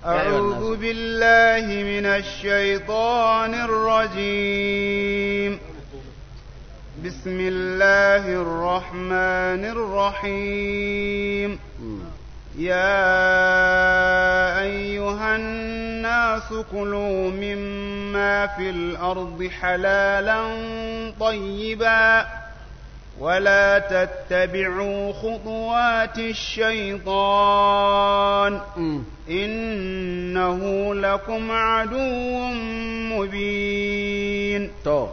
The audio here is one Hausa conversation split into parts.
أعوذ بالله من الشيطان الرجيم بسم الله الرحمن الرحيم يا أيها الناس كلوا مما في الأرض حلالا طيبا ولا تتبعوا خطوات الشيطان إنه لكم عدو مبين to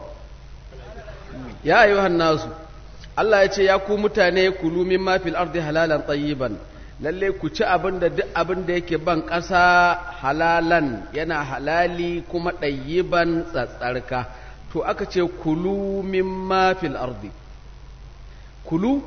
ya ayyuhan nasu Allah ya ce ya ku mutane kulu mimma fil ardi halalan tayyiban lalle ku ci abin da duk abin da yake ban ƙasa halalan yana halali kuma ɗayyiban tsatsarka to aka ce kulu mimma fil ardi kulu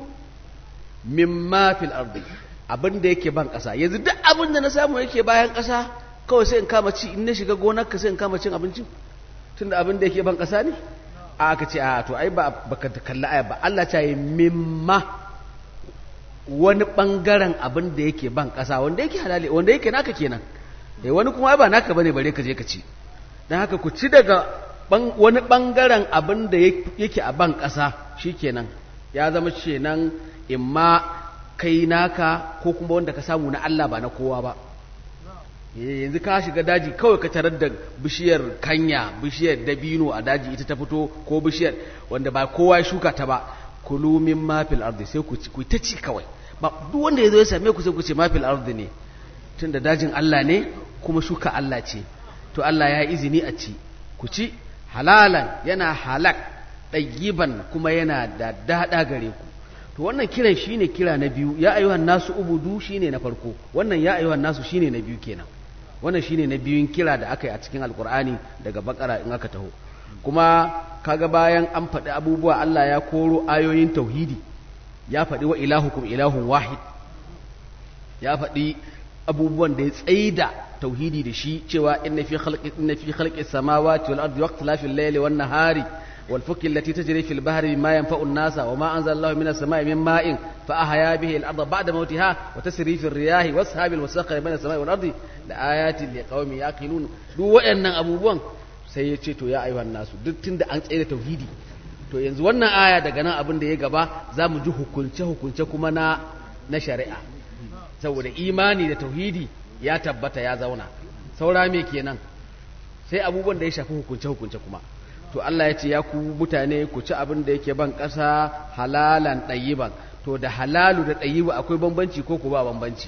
mimma fil ardi abin da yake ban ƙasa yanzu duk abin da na samu yake bayan ƙasa kawai sai in kama ci in na shiga gonar ka sai in kama cin abincin tunda abin da yake ban ƙasa ne a aka ce a to ai ba baka kalli aya ba Allah ta yi mimma wani bangaren abin da yake ban ƙasa wanda yake halali wanda yake naka kenan eh wani kuma ba naka bane bare ka je ka ci dan haka ku ci daga wani bangaren abin da yake a ban ƙasa shikenan ya zama kenan imma kai naka ko kuma wanda ka samu na Allah ba na kowa ba yanzu ka shiga daji kawai ka tarar da bishiyar kanya bishiyar dabino a daji ita ta fito ko bishiyar wanda ba kowa ya shuka ta ba kulu min mafil ardi sai ku ku ta ci kawai ba duk wanda ya zo ya same ku sai ku ce mafil ardi ne tunda dajin Allah ne kuma shuka Allah ce to Allah ya yi izini a ci ku ci halalan yana halak ɗayyiban kuma yana da daɗa gare ku to wannan kiran shine kira na biyu ya ayyuhan nasu ubudu shine na farko wannan ya ayyuhan nasu shine na biyu kenan wannan shine na biyun kira da aka yi a cikin alkur'ani daga bakara in aka taho kuma kaga bayan an faɗi abubuwa Allah ya koro ayoyin tauhidi ya faɗi wa ilahukum ilahun wahid ya faɗi abubuwan da ya tsaida tauhidi da shi cewa inna fi khalqi inna fi khalqis samawati wal ardi waqtilafil layli wan nahari والفك التي تجري في البحر بما ينفع الناس وما أنزل الله من السماء من ماء فأحيا به الأرض بعد موتها وتسري في الرياح واسحاب المسخر بين السماء والأرض لآيات لقوم يعقلون duk waɗannan abubuwan sai ya ce to ya ayyuhan nasu duk tunda an tsaye da tauhidi to yanzu wannan aya daga nan abin da ya gaba za mu ji hukunce hukunce kuma na na shari'a saboda imani da tauhidi ya tabbata ya zauna saura me kenan sai abubuwan da ya shafi hukunce hukunce kuma to Allah ya ce ya ku mutane ku ci abin da yake ban ƙasa halalan ɗayiban to da halalu da ɗayibu akwai bambanci ko ku ba bambanci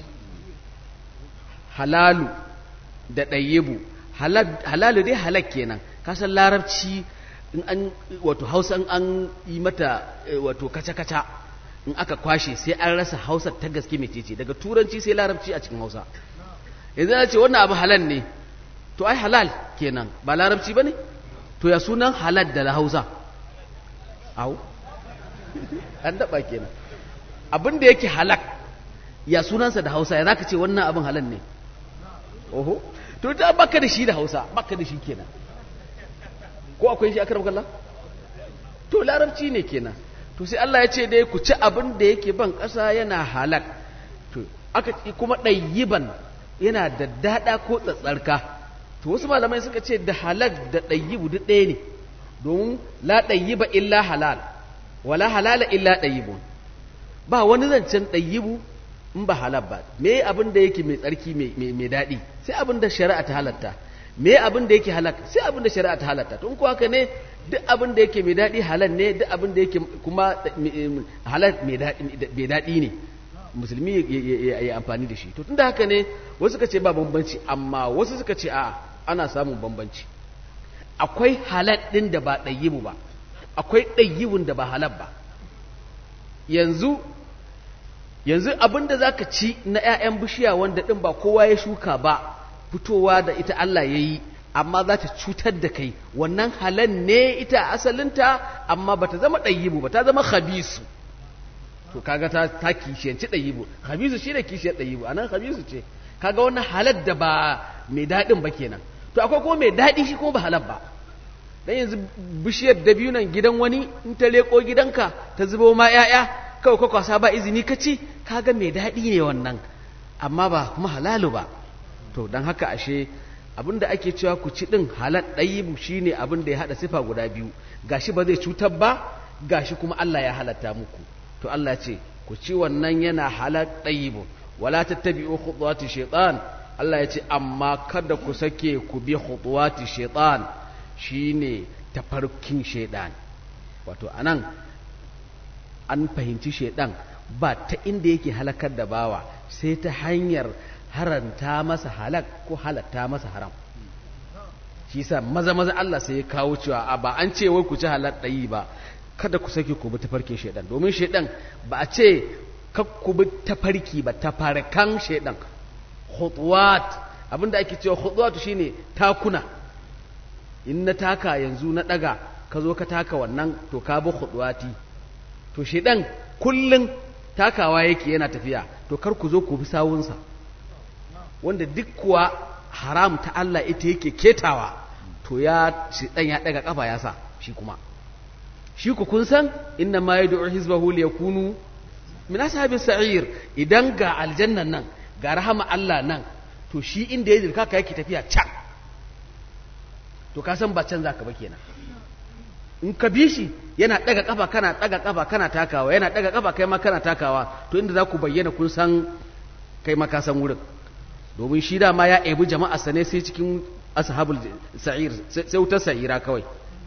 halalu da ɗayibu halalu dai halak kenan kasan larabci in an wato hausa in an yi mata wato kaca-kaca in aka kwashe sai an rasa hausa ta gaske mai ce daga turanci sai larabci a cikin hausa yanzu na ce wannan abu halal ne to ai halal kenan ba larabci ba ne to ya sunan halal da hausa au an daba kenan abin da yake halak ya sunansa da hausa ya zaka ce wannan abin halal ne oho to da baka da shi da hausa baka da shi kenan ko akwai shi akram kallah to larabci ne kenan to sai Allah ya ce dai ku ci abin da yake ban ƙasa yana halak to aka kuma ɗayyiban yana da daɗa ko tsatsarka to wasu malamai suka ce da halal da ɗayyibu duk ɗaya ne domin la ɗayyiba illa halal wala halala illa ɗayyibun ba wani zancen ɗayyibu in ba halal ba me abin da yake mai tsarki mai daɗi sai abin da shari'a ta halatta me abin da yake halak sai abin da shari'a ta halatta to in ko haka ne duk abin da yake mai daɗi halal ne duk abin da yake kuma halal mai daɗi ne musulmi ya yi amfani da shi to tunda haka ne wasu suka ce ba bambanci amma wasu suka ce a ana samun bambanci akwai halal ɗin da ba ɗayyibu ba akwai ɗayyibun da ba halal ba yanzu yanzu abin da za ka ci na 'ya'yan bishiya wanda ɗin ba kowa ya shuka ba fitowa da ita Allah ya yi amma za ta cutar da kai wannan halal ne ita asalinta amma ba ta zama ɗayyibu ba ta zama khabisu to kaga ta ta kishiyanci ɗayibu habisu shi da kishiyar ɗayibu a nan habisu ce kaga wannan halar da ba mai daɗin ba kenan to akwai kuma mai daɗi shi kuma ba halar ba dan yanzu bishiyar dabiunan gidan wani in ta leko gidanka ta zubo ma 'ya'ya kawai ka kwasa ba izini ka ci kaga mai daɗi ne wannan amma ba kuma halalu ba to don haka ashe abin da ake cewa ku ci ɗin halal ɗayibu shi ne abin da ya haɗa sifa guda biyu gashi ba zai cutar ba gashi kuma Allah ya halatta muku to Allah ce ku ci wannan yana halal ɗayibu wala tattabi'u khutuwati shaitan Allah ya ce amma kada ku sake ku bi khutuwati shaitan shine tafarkin shaitan wato anan an fahimci shaitan ba ta inda yake halakar da bawa sai ta hanyar haranta masa halak ko halatta masa haram shi sa maza maza Allah sai ya kawo cewa a ba an ce wai ku ci halal ɗayi ba kada ku sake ku bi tafarkin shaidan domin shaidan ba a ce kar ku bi tafarki ba tafarkan shaidan khutwat abinda ake cewa khutwat shine takuna in na taka yanzu na daga ka zo ka taka wannan to ka bi khutwati to shaidan kullun takawa yake yana tafiya to kar ku zo ku bi sawunsa wanda duk kuwa haram ta Allah ita yake ketawa to ya shaidan ya daga kafa ya sa shi kuma shi ku kun san inna ma yad'u hizbahu liyakunu min ashabis sa'ir idan ga aljannan nan ga rahama Allah nan to shi inda ya dirka ka yake tafiya can to ka san ba can zaka ba kenan in ka bi shi yana daga kafa kana daga kafa kana takawa yana daga kafa kai ma kana takawa to inda za ku bayyana kun san kai ma ka san wurin domin shi da ma ya ebi jama'a sane sai cikin ashabul sa'ir sai wutar sa'ira kawai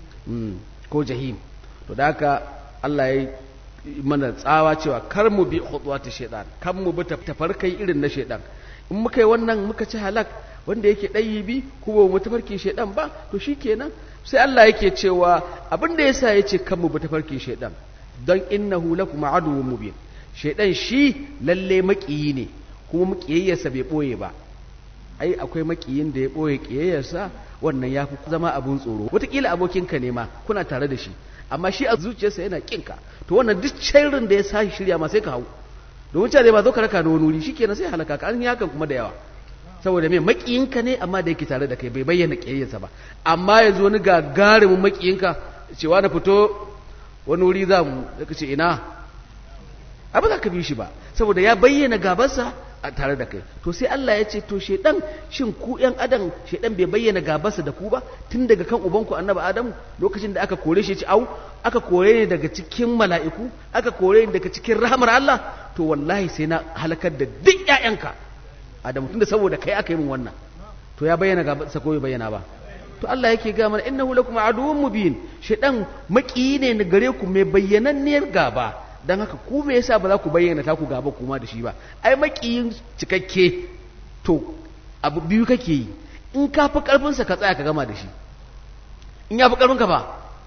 ko jahim to da haka Allah ya mana tsawa cewa kar mu bi khutuwati shaytan kan mu bi tafarkai irin na shaytan in muka yi wannan muka ci halak wanda yake ɗayi bi kuma mu tafarkin shaytan ba to shikenan sai Allah yake cewa abin da yasa yace kan mu bi tafarkin shaytan don innahu lakum aduwwun mubin shaytan shi lalle makiyi ne kuma makiyayyarsa bai boye ba ai akwai makiyin da ya boye kiyayyarsa wannan ya fi zama abun tsoro wataƙila abokinka ne ma kuna tare da shi amma shi a zuciyarsa yana kinka to wannan duk sharrin da ya sashi shirya ma sai ka hau domin cewa ba zo ka raka da wani wuri shikenan sai halaka ka an yi hakan kuma da yawa saboda me makiyinka ne amma da yake tare da kai bai bayyana kiyayyarsa ba amma yanzu wani gagarumin makiyinka cewa na fito wani wuri za mu ka ce ina abu za ka bi shi ba saboda ya bayyana gabarsa a tare da kai to sai Allah ya ce to shedan shin ku yan adam shedan bai bayyana gabarsa da ku ba tun daga kan ubanku annabi adamu lokacin da aka kore shi ya ci au aka kore ne daga cikin mala'iku aka kore ne daga cikin rahmar Allah to wallahi sai na halakar da duk ƴaƴanka adamu tunda saboda kai aka yi min wannan to ya bayyana gabarsa ko bai bayyana ba to Allah yake ga mana innahu lakum aduwwun mubin shedan maki ne na gare ku mai bayyananniyar gaba don haka ku me yasa ba za ku bayyana taku gaba kuma da shi ba ai makiyin cikakke to abu biyu kake yi in ka fi karfinsa ka tsaya ka gama da shi in ya fi karfinka ba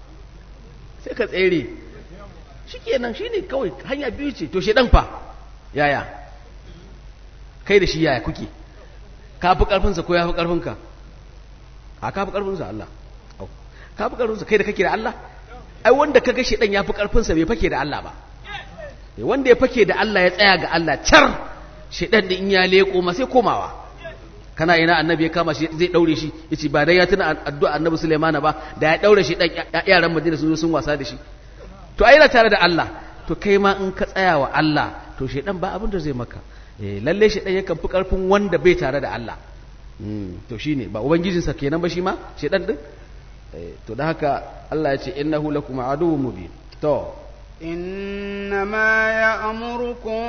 sai ka tsere shi kenan shi ne kawai hanya biyu ce to shedan fa yaya kai da shi yaya kuke ka fi karfinsa ko ya fi karfinka a ka fi karfinsa Allah ka fi karfinsa kai da kake da Allah ai wanda ka ga shedan ya fi karfinsa bai fake da Allah ba wanda ya fake da Allah ya tsaya ga Allah car shedan da in ya leko ma sai komawa kana ina annabi ya kama shi zai daure shi yace ba dai ya tuna addu'a annabi Sulaiman ba da ya daure shi dan yaran Madina sun zo sun wasa da shi to ai yana tare da Allah to kai ma in ka tsaya wa Allah to shedan ba abin da zai maka eh lalle shedan yakan fi karfin wanda bai tare da Allah to shine ba ubangijinsa kenan ba shi ma shedan din to da haka Allah ya ce innahu lakum aduwwun mubin to إنما يأمركم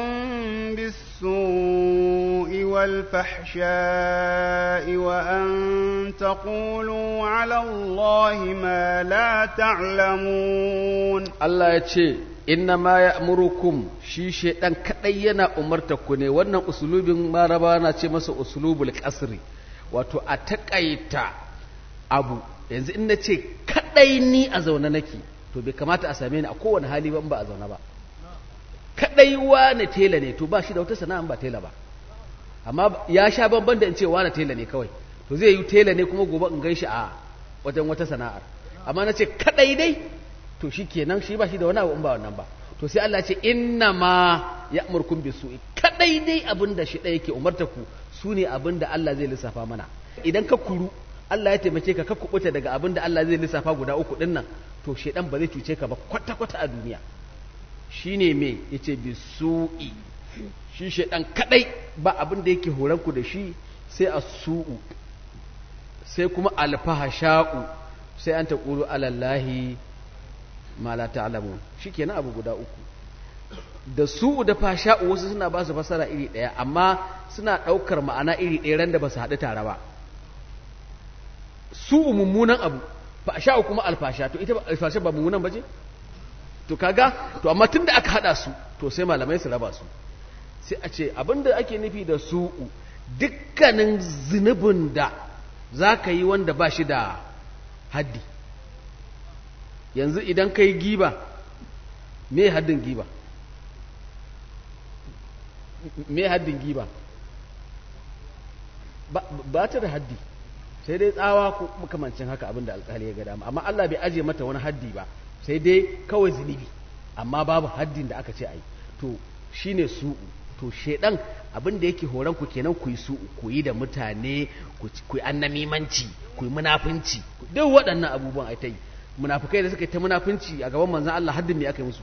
بالسوء والفحشاء وأن تقولوا على الله ما لا تعلمون الله يتشي إنما يأمركم shi shaidan kadai yana umarta ku ne wannan usulubin maraba na ce masa usulubul kasri wato a takaita abu yanzu in na ce kadai ni a zaune nake to bai kamata a same ni a kowane hali ba ba a zaune ba kadai wane tela ne to ba shi da wata sana'a ba tela ba amma ya sha banban da in ce wane tela ne kawai to zai yi tela ne kuma gobe in gan shi a wajen wata sana'ar amma na ce kadai dai to shi kenan shi ba shi da wani abu in ba wannan ba to sai Allah ce inna ma ya'murkum bisu'i kadai dai abin da shi ɗaya yake umarta ku su ne abin da Allah zai lissafa mana idan ka kuru Allah ya taimake ka ka kubuta daga abin da Allah zai lissafa guda uku din nan to shedan ba zai cuce ka ba kwata-kwata a duniya shine me yace bisu'i shi shedan kadai ba abin da yake horan ku da shi sai as-su'u sai kuma alfahasha'u sai an taqulu alallahi ma la ta'lamun shikenan abu guda uku da su da fasha'u wasu suna ba su fasara iri ɗaya amma suna ɗaukar ma'ana iri ɗaya ran da ba su haɗu tare ba su mummunan abu fasha'u kuma alfasha to ita alfasha ba mummunan ba ce to kaga to amma tunda aka haɗa su to sai malamai su raba su sai a ce abinda ake nufi da su dukkanin zunubin da za ka yi wanda ba shi da haddi yanzu idan ka yi giba me haddin giba me haddin giba ba ta da haddi sai dai tsawa ko makamancin haka abinda alkali ya ga dama amma Allah bai aje mata wani haddi ba sai dai kawai zunubi amma babu haddin da aka ce ai to shine su to shedan abin da yake horon ku kenan ku yi su ku yi da mutane ku yi annamimanci ku yi munafunci duk waɗannan abubuwan ai ta yi munafukai da suka yi ta munafunci a gaban manzon Allah haddin ne aka yi musu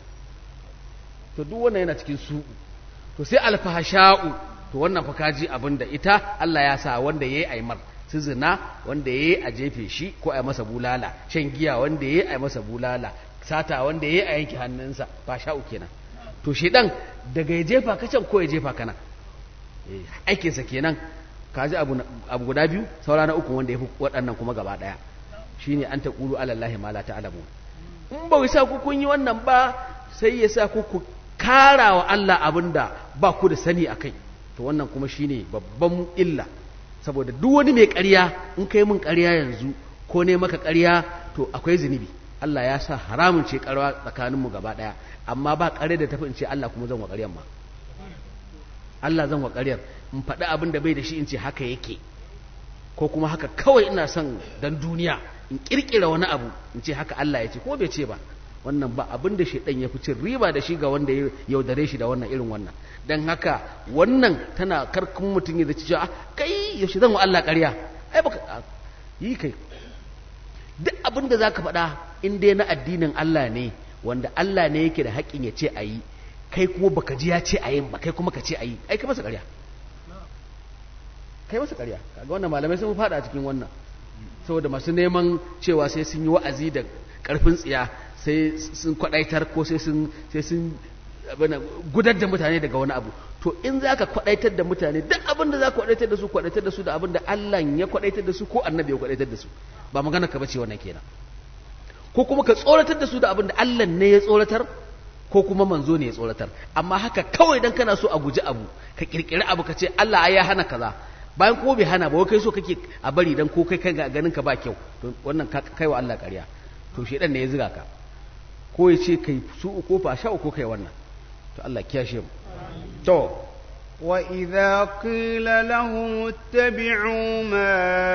to duk wannan yana cikin su to sai alfahasha'u to wannan fa kaji abin da ita Allah ya sa wanda yayi aimar su zina wanda yayi a jefe shi ko a masa bulala shan giya wanda yayi a masa bulala sata wanda yayi a yanke hannunsa fasha'u kenan to shedan daga ya jefa ka can ko ya jefa kana aikinsa kenan kaji abu abu guda biyu saura na uku wanda ya fi waɗannan kuma gaba ɗaya shine an taqulu ala allahi ma la ta'lamun in ba sa ku kun yi wannan ba sai ya sa ku ku kara wa Allah abinda ba ku da sani akai to wannan kuma shine babban illa saboda duk wani mai ƙarya in kai mun ƙarya yanzu ko ne maka ƙarya to akwai zunubi Allah ya sa haramun ce ƙarwa tsakaninmu gaba ɗaya amma ba ƙarya da tafi in ce Allah kuma zan wa ƙaryar ma Allah zan wa ƙaryar in faɗi abin da bai da shi in ce haka yake ko kuma haka kawai ina son dan duniya in ƙirƙira wani abu in ce haka Allah ya ce ko bai ce ba wannan ba abin da shaidan ya fi cin riba da shi ga wanda ya yaudare shi da wannan irin wannan don haka wannan tana karkun mutum ya zaci cewa kai yaushe zan wa Allah ƙarya ai baka yi kai duk abin da zaka faɗa in dai na addinin Allah ne wanda Allah ne yake da haƙƙin ya ce a yi kai kuma baka ji ya ce a yin ba kai kuma ka ce a yi ai kai masa ƙarya kai masa ƙarya kaga wannan malamai sun faɗa a cikin wannan saboda masu neman cewa sai sun yi wa'azi da ƙarfin tsiya sai sun kwaɗaitar ko sai sun sai sun gudar da mutane daga wani abu to in za ka kwaɗaitar da mutane duk abin da za ka kwaɗaitar da su kwaɗaitar da su da abin da Allah ya kwaɗaitar da su ko annabi ya kwaɗaitar da su ba magana ka bace wannan kenan ko kuma ka tsoratar da su da abin da Allah ne ya tsoratar ko kuma manzo ne ya tsoratar amma haka kawai dan kana so a guji abu ka kirkiri abu ka ce Allah ai ya hana kaza bayan ko bai hana ba wai kai so kake a bari dan ko kai kai ganin ka ba kyau to wannan kai wa Allah ƙarya to shedan ne ya ziga ka ko ya ce kai su ko fa sha ko kai wannan to Allah kiyashe mu to وإذا قيل لهم اتبعوا ما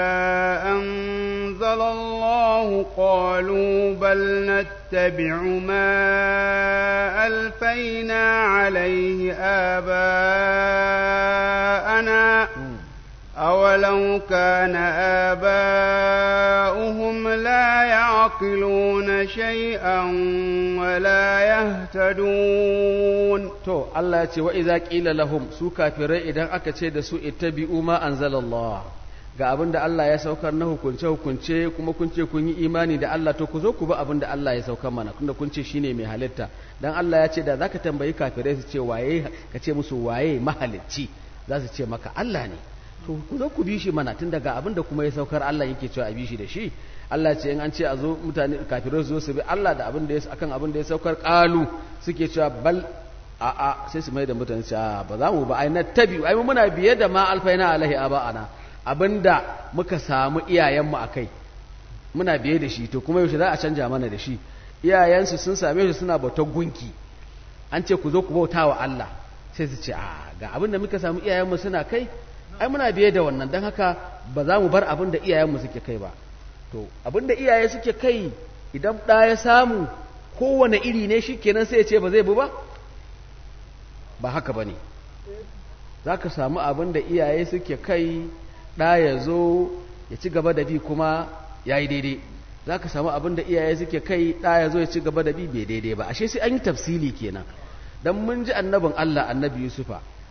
أنزل الله قالوا بل نتبع ما ألفينا عليه آباءنا أولو كان آباؤهم لا يعقلون شيئا ولا يهتدون to Allah ya ce wa idza qila lahum su kafirai idan aka ce da su ittabi'u ma anzalallah ga abin da Allah ya saukar na hukunce hukunce kuma kun ce kun yi imani da Allah to ku zo ku bi abin da Allah ya saukar mana tunda kun ce shine mai halitta dan Allah ya ce da zaka tambayi kafirai su ce waye ka ce musu waye mahalicci za su ce maka Allah ne to ku zo ku bi shi mana tun daga abin da kuma ya saukar Allah yake cewa a bi shi da shi Allah ce in an ce a zo mutane kafirai su zo su bi Allah da abin da ya akan abin da ya saukar qalu suke cewa bal a a sai su mai da mutane cewa ba za mu ba ai na tabi ai muna biye da ma alfaina alaihi aba'ana abinda muka samu iyayenmu akai muna biye da shi to kuma yaushe za a canja mana da shi iyayensu sun same shi suna bautar gunki an ce ku zo ku bauta wa Allah sai su ce a ga abin da muka samu iyayenmu suna kai ai muna biye da wannan don haka ba za mu bar abin da iyayenmu suke kai ba to abin da iyaye suke kai idan ɗa ya samu kowane iri ne shi kenan sai ya ce ba zai bi ba ba haka ba ne za ka samu abin da iyaye suke kai ɗa ya zo ya ci gaba da bi kuma ya yi daidai za ka samu abin da iyaye suke kai ɗa ya zo ya ci gaba da bi bai daidai ba ashe sai an yi tafsili kenan don mun ji annabin Allah annabi Yusufa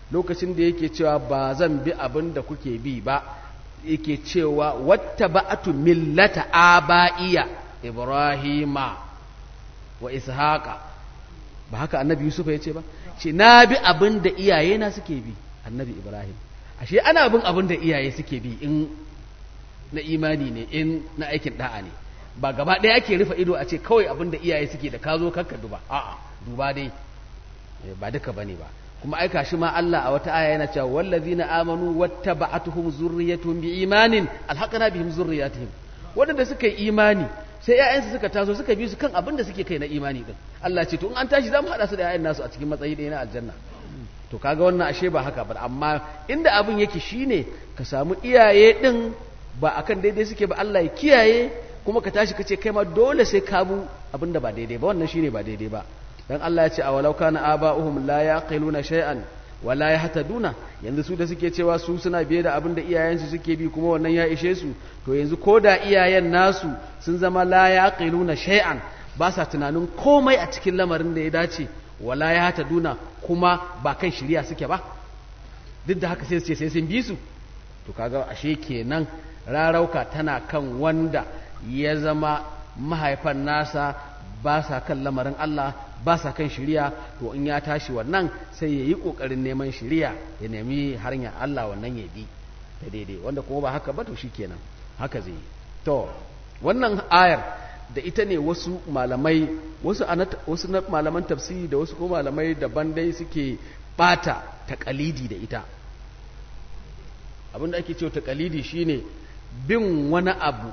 lokacin da yake cewa ba zan bi abin da kuke bi ba yake cewa wata ba'atu millata aba'iya ibrahima wa ishaqa ba haka annabi yusuf ya ce ba ce na bi abin da iyayena suke bi annabi ibrahim ashe ana bin abin da iyaye suke bi in na imani ne in na aikin da'a ne ba gaba ɗaya ake rufe ido a ce kawai abin da iyaye suke da ka zo kakka duba a'a duba dai ba duka bane ba kuma aika shi ma Allah a wata aya yana cewa wallazina amanu wattaba'atuhum zurriyyatuhum biimanin alhaqna bihim zurriyyatihim wadanda suka yi imani sai ƴaƴansu suka taso suka bi su kan abin da suke kai na imani din Allah ce to in an tashi zamu hada su da ƴaƴan nasu a cikin matsayi ɗaya na aljanna to kaga wannan ashe ba haka ba amma inda abin yake shine ka samu iyaye din ba akan daidai suke ba Allah ya kiyaye kuma ka tashi ka ce kai ma dole sai ka bu abin da ba daidai ba wannan shine ba daidai ba dan Allah ya ce a walau kana aba'uhum la yaqiluna shay'an wa la yahtaduna yanzu su da suke cewa su suna biye da abin da iyayensu suke bi kuma wannan ya ishe su to yanzu ko da iyayen nasu sun zama la yaqiluna shay'an ba sa tunanin komai a cikin lamarin da ya dace wa la yahtaduna kuma ba kan shiriya suke ba duk da haka sai su ce sai sun bi su to kaga ashe kenan rarauka tana kan wanda ya zama mahaifan nasa ba sa kan lamarin Allah ba sa kan shiriya to in ya tashi wannan sai ya yi ƙoƙarin neman shiriya ya nemi hanyar Allah wannan ya bi ta daidai wanda kuma ba haka ba to shi kenan haka zai yi to wannan ayar da ita ne wasu malamai wasu wasu na malaman tafsiri da wasu kuma malamai daban dai suke bata takalidi da ita abinda ake cewa takalidi shine bin wani abu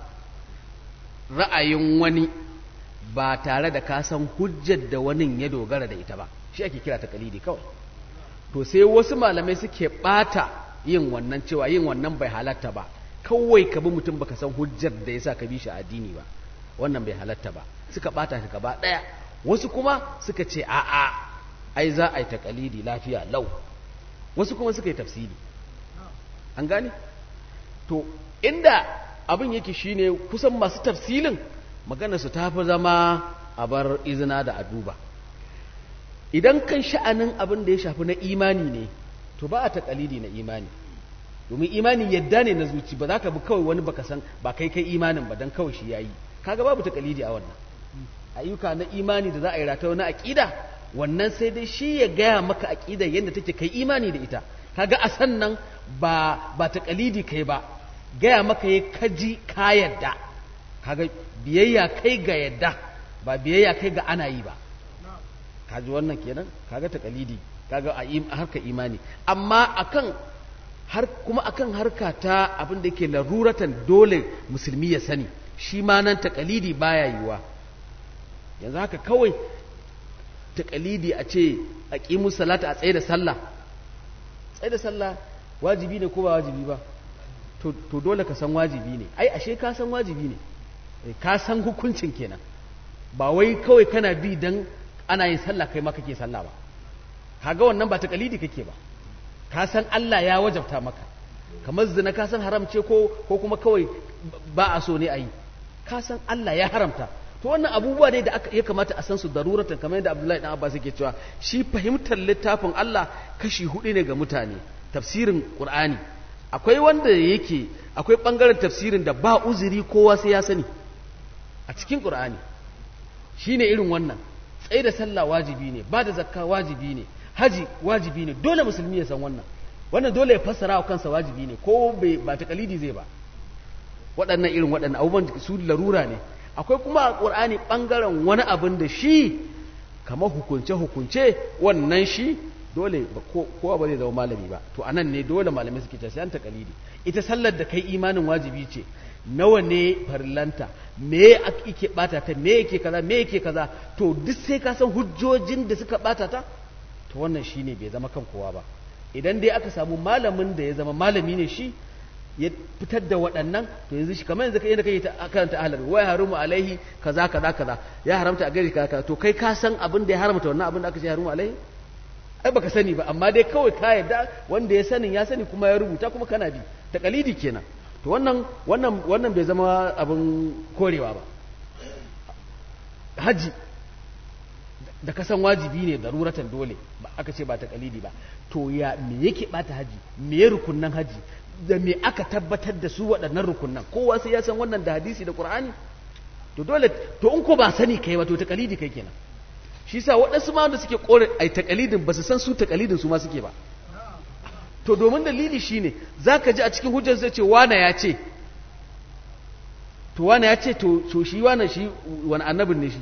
ra'ayin wani ba tare da ka san hujjar da wani ya dogara da ita ba shi ake kira takalidi kawai to sai wasu malamai suke bata yin wannan cewa yin wannan bai halatta ba kawai ka bi mutum baka san hujjar da yasa ka bi shi addini ba wannan bai halatta ba suka bata shi gaba daya wasu kuma suka ce a'a ai za a yi takalidi lafiya lau wasu kuma suka yi tafsiri an gane to inda abin yake shine kusan masu tafsilin magana su ta fi zama a bar izina da a duba idan kan sha'anin abin da ya shafi na imani ne to ba a taƙalidi na imani domin imani yadda ne na zuci ba za ka bi kawai wani baka san ba kai kai imanin ba don kawai shi yayi kaga babu taƙalidi a wannan ayyuka na imani da za a yi rata na aƙida wannan sai dai shi ya gaya maka aƙida yadda take kai imani da ita kaga a sannan ba ba taƙalidi kai ba gaya maka ya kaji ka yadda kaga biyayya kai ga yadda ba biyayya kai ga ana yi ba kaji wannan kenan kaga takalidi kaga a harka imani amma akan har kuma akan harka ta abin da yake laruratan dole musulmi ya sani shi ma nan takalidi baya yiwa yanzu haka kawai takalidi a ce a ƙimu salata a tsaye da sallah tsaye da sallah wajibi ne ko ba wajibi ba to dole ka san wajibi ne ai ashe ka san wajibi ne ka san hukuncin kenan ba wai kawai kana bi dan ana yin sallah kai ma kake sallah ba kaga wannan ba takalidi kake ba ka san Allah ya wajabta maka kamar zina ka san haram ce ko ko kuma kawai ba a so ne a yi ka san Allah ya haramta to wannan abubuwa ne da ya kamata a san su daruratan kamar yadda Abdullahi dan Abbas yake cewa shi fahimtar littafin Allah kashi hudu ne ga mutane tafsirin Qur'ani akwai wanda yake akwai bangaren tafsirin da ba uzuri kowa sai ya sani a cikin ƙur'ani shi ne irin wannan tsaye da sallah wajibi ne ba da zakka wajibi ne haji wajibi ne dole musulmi ya san wannan wannan dole ya fassara wa kansa wajibi ne ko ba ta kalidi zai ba waɗannan irin waɗannan abubuwan su larura ne akwai kuma a ƙur'ani ɓangaren wani abin da shi kamar hukunce-hukunce wannan shi dole kowa ba zai zama malami ba to anan ne dole malamai suke ta sayan takalidi ita sallar da kai imanin wajibi ce nawa ne farillanta me yake bata ta me yake kaza me yake kaza to duk sai ka san hujjojin da suka bata ta to wannan shine bai zama kan kowa ba idan dai aka samu malamin da ya zama malami ne shi ya fitar da waɗannan to yanzu shi kamar yanzu kai yadda kai ta karanta ahlar wa harumu alaihi kaza kaza kaza ya haramta a gari kaza to kai ka san abin da ya haramta wannan abin da aka ce harumu alaihi ai baka sani ba amma dai kawai ka yadda wanda ya sanin ya sani kuma ya rubuta kuma kana bi takalidi kenan to wannan wannan wannan bai zama abin korewa ba haji da kasan wajibi ne daruratan dole ba aka ce ba ta kalidi ba to ya me yake bata haji me ya rukunnan haji da me aka tabbatar da su waɗannan rukunnan kowa sai ya san wannan da hadisi da qur'ani to dole to in ko ba sani kai ba to ta kalidi kai kenan shi yasa waɗansu ma wanda suke kore ai ta kalidin ba su san su ta kalidin su ma suke ba to domin dalili shine zaka ji a cikin hujjar sai ce wana ya ce to wana ya ce to shi wana shi wani annabin ne shi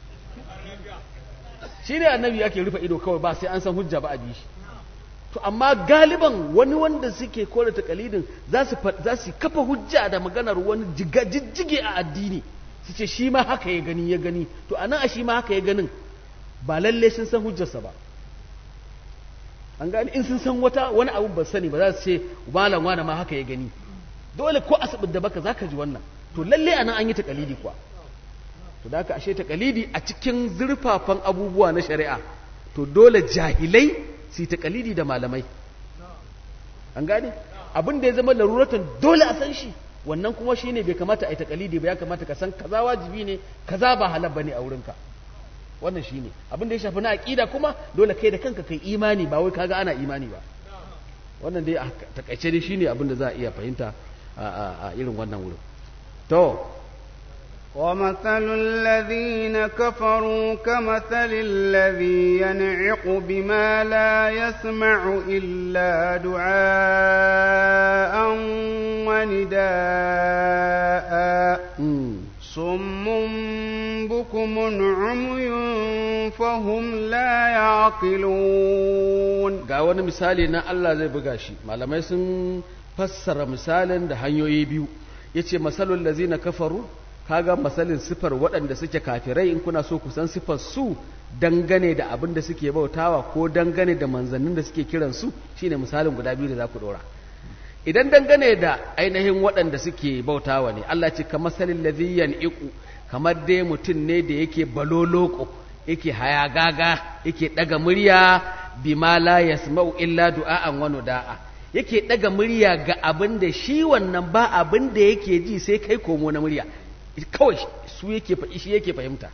shi ne annabi ake rufe ido kawai ba sai an san hujja ba a bi shi to amma galiban wani wanda suke kore takalidin za su za su kafa hujja da maganar wani jijjige a addini su ce shi ma haka ya gani ya gani to anan a shi ma haka ya ganin ba lalle sun san hujjarsa ba an gani in sun san wata wani abu ba sani ba za su ce malam wani ma haka ya gani dole ko asibit da baka zaka ji wannan to lalle anan an yi takalidi kuwa to da aka ashe takalidi a cikin zurfafan abubuwa na shari'a to dole jahilai su yi takalidi da malamai an gane abin da ya zama laruratan dole a san shi wannan kuma shine bai kamata a yi takalidi ba ya kamata ka san kaza wajibi ne kaza ba halal bane a wurinka wannan shine abin da ya shafi na aqida kuma dole kai da kanka kai imani ba wai kaga ana imani ba wannan dai a takaice dai shine abin da za a iya fahimta a irin wannan wurin to ومثل الذين كفروا كمثل الذي ينعق بما لا يسمع إلا دعاء ونداء صم بكم عمي فهم لا يعقلون ga wani misali na Allah zai buga shi malamai sun fassara misalin da hanyoyi biyu yace masalul lazina kafaru kaga masalin sifar waɗanda suke kafirai in kuna so ku san sifar su dangane da abin da suke bautawa ko dangane da manzannin da suke kiran su shine misalin guda biyu da za ku ɗora idan dangane da ainihin waɗanda suke bautawa ne Allah ce ka masalin ladhiyan iku kamar dai mutum ne da yake baloloko yake hayagaga yake ɗaga murya bima la yasma'u illa du'a'an wa da'a yake ɗaga murya ga abin da shi wannan ba abin da yake ji sai kai komo na murya kawai su yake faɗi shi yake fahimta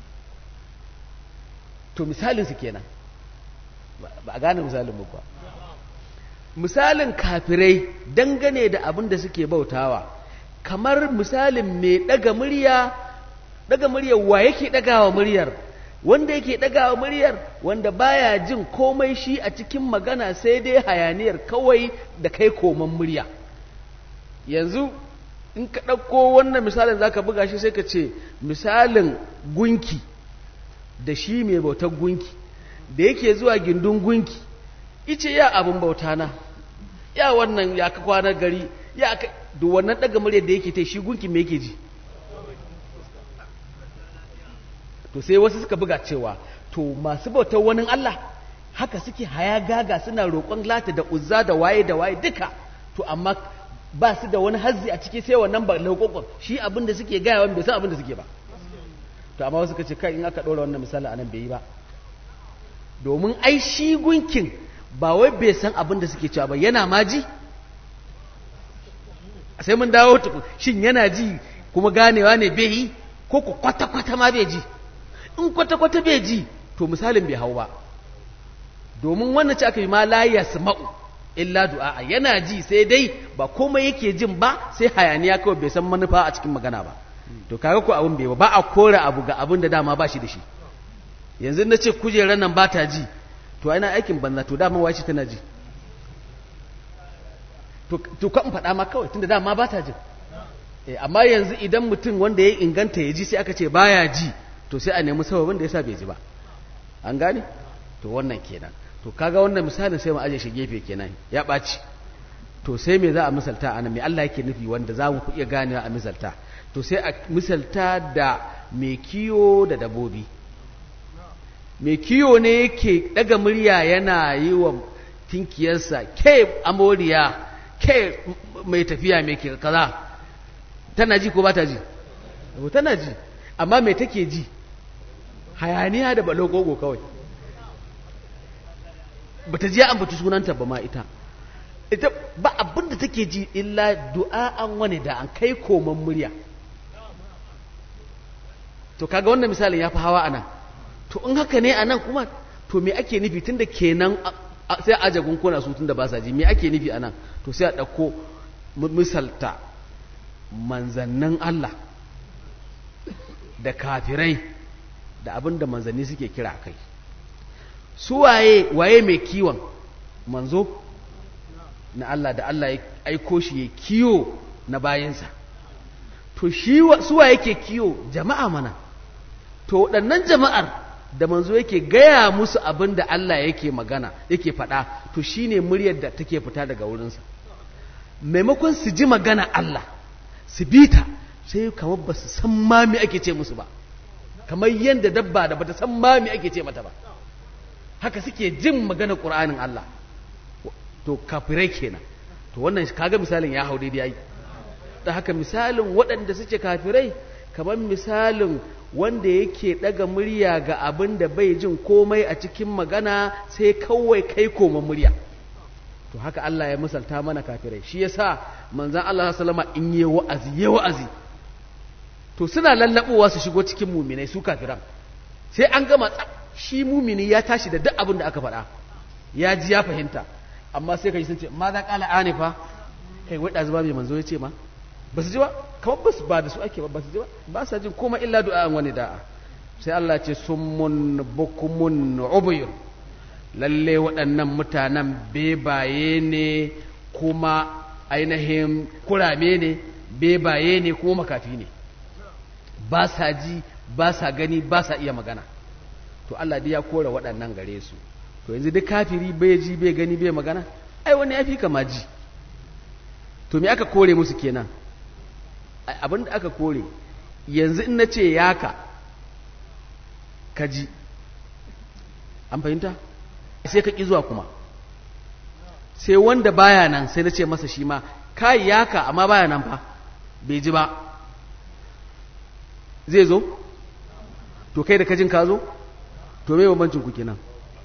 to misalin su kenan ba a gane misalin mu ba misalin kafirai dangane da abin da suke bautawa kamar misalin mai ɗaga murya ɗaga muryar wa yake ɗagawa muryar wanda yake ɗagawa muryar wanda baya jin komai shi a cikin magana sai dai hayaniyar kawai da kai koman murya yanzu in ka ɗauko wannan misalin za ka buga shi sai ka ce misalin gunki da shi mai bautar gunki da yake zuwa gindin gunki ice ya abin bauta na ya wannan ya ka kwanar gari ya ka da wannan ɗaga muryar da yake ta shi gunki mai yake ji to sai wasu suka buga cewa to masu bautar wani Allah haka suke haya gaga suna roƙon lata da uzza da waye da waye duka to amma ba su da wani hazzi a ciki sai wannan ba laukokon shi abin da suke gaya wani bai san abin da suke ba to amma wasu ce kai in aka ɗora wannan misali anan bai yi ba domin ai shi gunkin ba wai bai san abin da suke cewa ba yana ma ji sai mun dawo tukun shin yana ji kuma ganewa ne bai yi ko ku kwata-kwata ma bai ji in kwata-kwata bai ji to misalin bai hau ba domin wannan ce aka yi ma la yasma'u illa du'a yana ji sai dai ba komai yake jin ba sai hayaniya kawai bai san manufa a cikin magana ba to kaga ko abin bai ba ba a kore abu ga abin da dama ba shi da shi yanzu na ce kujerar nan ba ta ji to ina aikin banza to dama wace tana ji to kan faɗa ma kawai tunda dama ba ta jin amma yanzu idan mutum wanda ya inganta ya ji sai aka ce baya ji to sai a nemi sababin da yasa bai ji ba an gane to wannan kenan to kaga wannan misalin sai mu aje shi gefe kenan ya ɓaci to sai me za a misalta a nan me Allah yake nufi wanda za mu iya ganewa a misalta to sai a misalta da mai kiyo da dabobi mai kiyo ne yake daga murya yana yi wa tinkiyarsa ke amoriya ke mai tafiya mai ke kaza tana ji ko ba ta ji tana ji amma mai take ji hayaniya da balogogo kawai bata ji an bata sunanta ba ma ita ita ba abin da take ji illa du'a'an wani da an kai koman murya to kaga wannan misalin ya fi hawa ana to in haka ne a nan kuma to me ake nufi tunda kenan sai a aje gunkuna su tunda ba sa ji me ake nufi a nan to sai a ɗauko misalta manzannin Allah da kafirai da abin da manzanni suke kira kai su waye waye mai kiwon manzo na Allah da Allah ya aiko shi ya kiyo na bayansa to shi su waye ke kiyo jama'a mana to waɗannan jama'ar da manzo yake gaya musu abin da Allah yake magana yake faɗa to shine muryar da take fita daga wurinsa maimakon su ji magana Allah su bi ta sai kamar ba su san ma me ake ce musu ba kamar yadda dabba da bata san ma me ake ce mata ba haka suke jin magana Qur'anin Allah to kafirai kenan to wannan kaga misalin ya hau daidai yayi da haka misalin waɗanda suke kafirai kamar misalin wanda yake daga murya ga abin da bai jin komai a cikin magana sai kawai kai koma murya to haka Allah ya misalta mana kafirai shi yasa manzon Allah sallama in yi wa'azi yi wa'azi to suna lallabowa su shigo cikin muminai su kafiran sai an gama shi mumini ya tashi da duk abin da aka faɗa ya ji ya fahimta amma sai kai sun ce ma za kala anifa kai wai da zuba mai manzo ya ce ma ba su ji ba kamar ba su ba da su ake ba ba su ji ba ba sa jin komai illa du'a'an wani da'a sai Allah ce summun bukumun ubuyur lalle waɗannan mutanen bebaye ne kuma ainihin kurame ne bebaye ne kuma makafi ne ba sa ji ba sa gani ba sa iya magana to Allah dai ya kore waɗannan gare su to yanzu duk kafiri bai ji bai gani bai magana ai wani ya fi kama ji to me aka kore musu kenan abin da aka kore yanzu in na ce yaka ka ji an fahimta sai ka ƙi zuwa kuma sai wanda baya nan sai na ce masa shi ma kai yaka amma baya nan fa bai ji ba zai zo to kai da kajin ka zo to me bambancin ku kenan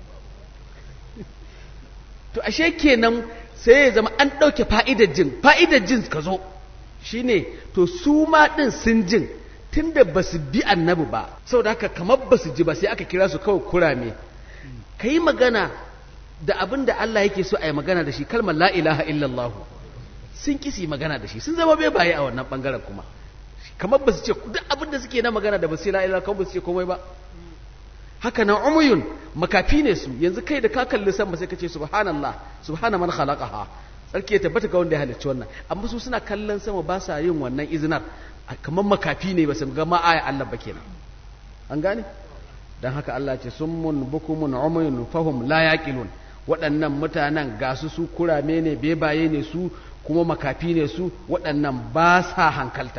to ashe kenan sai ya zama an ɗauke fa'idar jin fa'idar jin ka zo shine to su ma ɗin sun jin tunda ba su bi annabi ba saboda haka kamar ba su ji ba sai aka kira su kawai kurame ka yi magana da abin da Allah yake so a yi magana da shi kalmar la ilaha illallah sun kisi magana da shi sun zama bai baye a wannan bangaren kuma kamar ba su ce duk abin da suke na magana da ba su la ilaha kamar ba su ce komai ba haka nan umuyun makafi ne su yanzu kai da ka kalli sama sai ka ce subhanallah subhana man khalaqaha sarki ya tabbata ga wanda ya halicci wannan amma su suna kallon sama ba sa yin wannan izinar kamar makafi ne ba su ga ma aya Allah ba kenan an gane dan haka Allah ce summun bukumun umuyun fahum la yaqilun waɗannan mutanen ga su su kurame ne bebaye ne su kuma makafi ne su waɗannan ba sa hankalta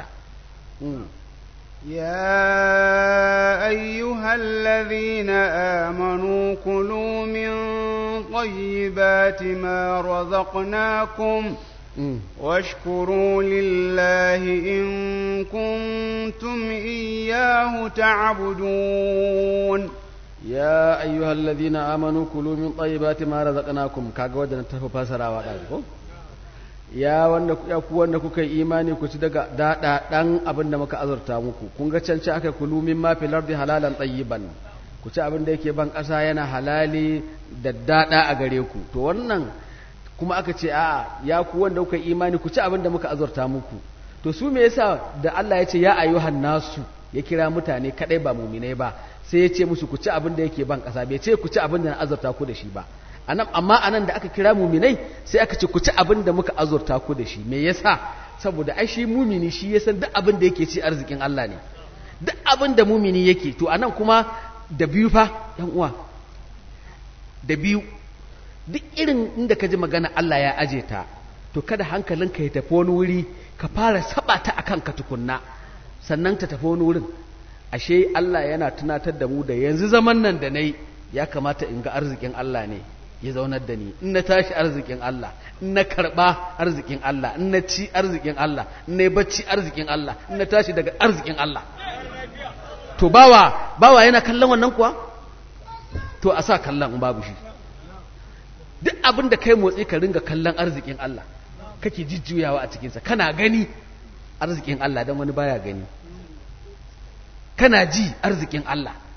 يا أيها الذين آمنوا كلوا من طيبات ما رزقناكم واشكروا لله إن كنتم إياه تعبدون يا أيها الذين آمنوا كلوا من طيبات ما رزقناكم كاغا ودنا تفسرا ودا ya wanda ya ku wanda kuka yi imani ku ci daga dada dan abin da muka azurta muku kun ga can aka kulu min ma fil ardi halalan tayyiban ku ci abin da yake ban kasa yana halali da dada a gare ku to wannan kuma aka ce a ya ku wanda kuka yi imani ku ci abin da muka azurta muku to su me yasa da Allah ya ce ya ayyuhan nasu ya kira mutane kadai ba muminai ba sai ya ce musu ku ci abin da yake ban kasa bai ce ku ci abin da na azurta ku da shi ba anan amma anan da aka kira muminai sai aka ce ku ci abin da muka azurta ku da shi me yasa saboda ai shi mumini shi ya san duk abin da yake ci arzikin Allah ne duk abin da mumini yake to anan kuma da biyu fa yan uwa da biyu duk irin inda ka ji magana Allah ya aje ta to kada hankalinka ya tafi wani wuri ka fara saba ta akan ka tukunna sannan ta tafi wani wurin ashe Allah yana tunatar da mu da yanzu zaman nan da nayi ya kamata in ga arzikin Allah ne ya zaunar da ni in na tashi arzikin Allah in na karba arzikin Allah in na ci arzikin Allah in na yi bacci arzikin Allah in na tashi daga arzikin Allah to bawa bawa yana kallon wannan kuwa to a sa kallon in babu shi duk abin da kai motsi ka ringa kallon arzikin Allah kake jujjuyawa a cikinsa kana gani arzikin Allah don wani baya gani kana ji arzikin Allah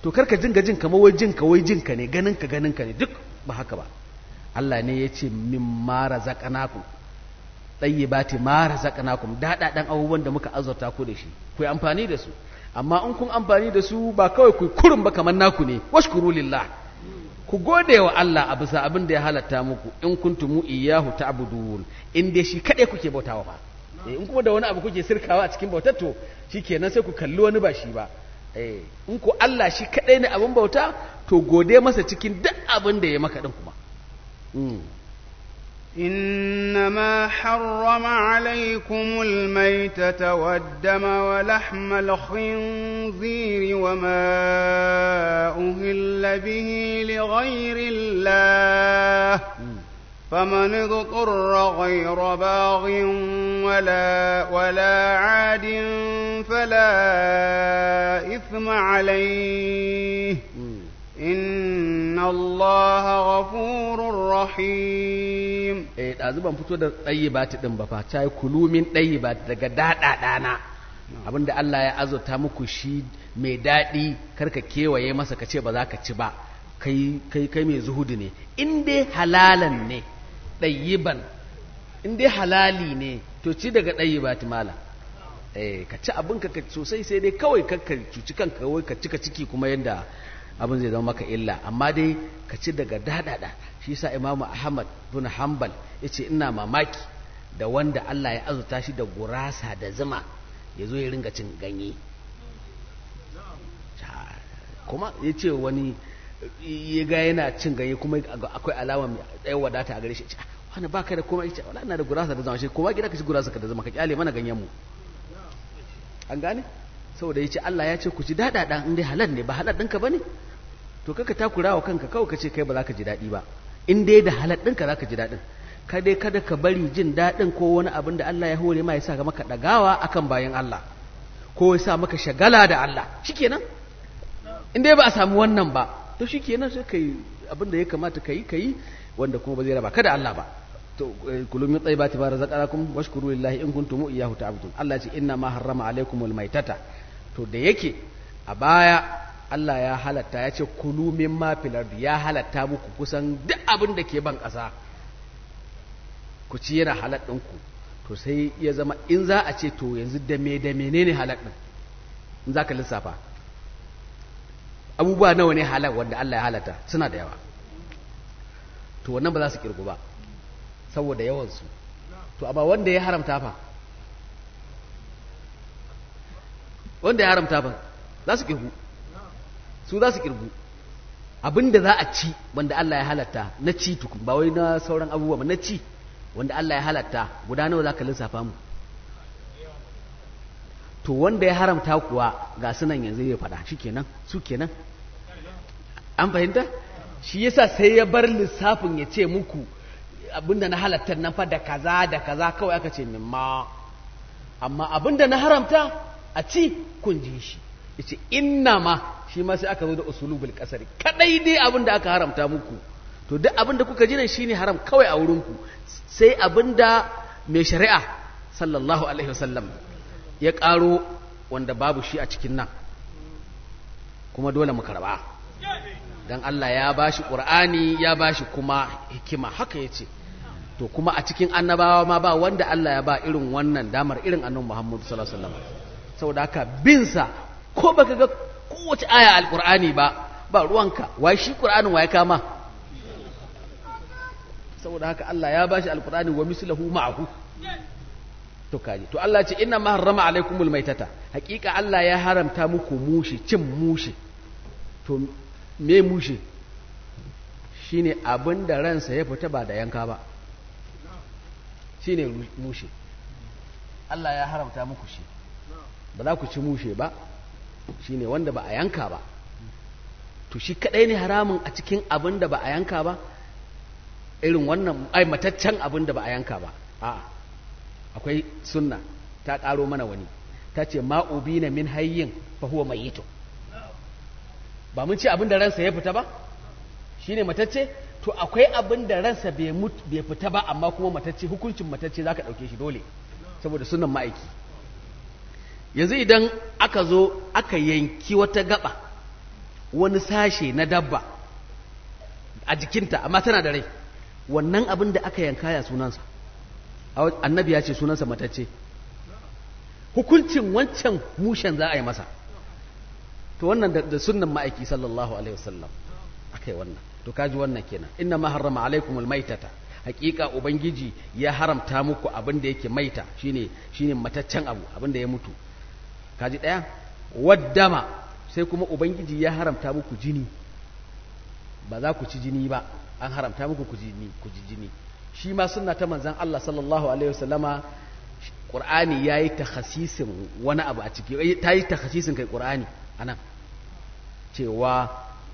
to karka jinga jin kamar wai jinka wai jinka ne ganin ka ganin ka ne duk ba haka ba Allah ne ya ce min mara razaqnakum tayyibati ma razaqnakum dada dan abubuwan da muka azurta ku da shi ku yi amfani da su amma in kun amfani da su ba kawai ku kurun ba kamar naku ne washkuru lillah ku gode wa Allah a bisa abin da ya halatta muku in kuntum iyyahu ta'budun in dai shi kadai kuke bautawa ba eh in kuma da wani abu kuke sirkawa a cikin bautar to shikenan sai ku kalli wani ba shi ba eh in ku Allah shi kadai ne abin bauta to gode masa cikin duk abin da ya maka din kuma إنما حرم عليكم الميتة والدم ولحم الخنزير وما أهل به لغير الله فمن اضطر غير باغ ولا ولا عاد فلا إثم عليه إن الله غفور رحيم eh ɗazu ban fito da ɗayi ba ta ɗin ba fa ta yi kulumin ɗayi ba daga daɗa ɗana abinda Allah ya azurta muku shi mai daɗi karka kewaye masa ka ce ba za ka ci ba kai kai kai mai zuhudu ne in dai halalan ne ɗayyiban in dai halali ne to ci daga ɗayi ba ta mala eh ka ci abin ka sosai sai dai kawai ka cuci kanka wai ka cika ciki kuma yadda abin zai zama maka illa amma dai ka ci daga daɗaɗa shi sa imamu ahmad bin hanbal ya ce ina mamaki da wanda allah ya azuta shi da gurasa da zuma ya zo ya ringa cin ganye kuma ya ce wani ya ga yana cin ganye kuma akwai alama mai ɗaya wadata a gare shi wani ba ka da kuma ya ce wala ina da gurasa da zama shi kuma gida ka ci gurasa ka da zama ka kyale mana ganyen mu an gane saboda ya ce Allah ya ce ku ji daɗaɗa in dai halal ne ba halal ɗinka ba ne to kaka takura wa kanka kawai ka ce kai ba za ka ji daɗi ba in dai da halal ɗinka za ka ji daɗin ka dai kada ka bari jin daɗin ko wani abin da Allah ya hore ma ya sa maka ɗagawa akan bayan Allah ko ya sa maka shagala da Allah shikenan in dai ba a samu wannan ba to shikenan sai kai abin da ya kamata ka yi ka yi wanda kuma ba zai raba kada Allah ba to kullu min tayyibati ma razaqnakum washkuru lillahi in kuntum iyyahu ta'budun Allah ce inna ma harrama alaykumul maitata to da yake a baya Allah ya halatta ya ce kulu min ma fil ya halatta muku kusan duk abin da ke ban ƙasa ku ci yana halal ɗinku to sai ya zama in za a ce to yanzu da me da menene halal ɗin in za ka lissafa abubuwa nawa ne halal wanda Allah ya halatta suna da yawa to wannan ba za su kirgu ba saboda yawansu to amma wanda ya haramta fa wanda ya haramta fa za su kirgu su za su kirgu abinda za a ci wanda Allah ya halatta na ci tukun ba wai na sauran abubuwa ba na ci wanda Allah ya halatta guda nawa za ka lissafa mu to wanda ya haramta kuwa ga sunan yanzu ya faɗa shi kenan su kenan an fahimta shi yasa sai ya bar lissafin ya ce muku abinda na halatta nan fa da kaza da kaza kawai aka ce mimma amma abinda na haramta a ci kun ji shi yace inna ma shi ma sai aka zo da usulubul qasari kadai dai abinda aka haramta muku to duk abinda kuka ji nan shine haram kawai a wurin ku sai abinda mai shari'a sallallahu alaihi wasallam ya karo wanda babu shi a cikin nan kuma dole mu karba dan Allah ya bashi Qur'ani ya bashi kuma hikima haka yace to kuma a cikin annabawa ma ba wanda Allah ya ba irin wannan damar irin annabi Muhammad sallallahu alaihi wasallam saboda haka bin sa ko baka ga kowace aya alqur'ani ba ba ruwanka wai shi Qur'anin wai kama saboda haka Allah ya bashi alqur'ani wa mislahu ma'ahu to kaji to Allah ce inna ma harrama alaikumul maitata hakika Allah ya haramta muku mushi cin mushi to me mushe shine abin da ransa ya fita ba da yanka ba shine mushe Allah ya haramta muku shi ba za ku ci mushe ba shine wanda ba a yanka ba to shi kadai ne haramun a cikin abin da ba a yanka ba irin wannan ai mataccen abin da ba a yanka ba a akwai sunna ta karo mana wani ta ce ma'ubina min hayyin fa huwa mayyitun ba mun ce abin da ransa ya fita ba shi ne matacce to akwai abin da ransa bai fita ba amma kuma matacce hukuncin matacce za ka ɗauke shi dole saboda sunan ma'aiki yanzu idan aka zo aka yanki wata gaba wani sashe na dabba a jikinta amma tana da rai wannan abin da aka yanka ya sunansa annabi ya ce sunansa matacce hukuncin wancan mushen za a yi masa to wannan da sunnan ma'aiki sallallahu alaihi wasallam aka yi wannan to kaji wannan kenan inna ma harrama alaikum almaitata hakika ubangiji ya haramta muku abin da yake maita shine shine mataccen abu abin da ya mutu kaji daya waddama sai kuma ubangiji ya haramta muku jini ba za ku ci jini ba an haramta muku ku jini ku ji jini shi ma sunna ta manzon Allah sallallahu alaihi wasallama Qur'ani yayi takhasisin wani abu a ciki ta yi takhasisin kai Qur'ani anan cewa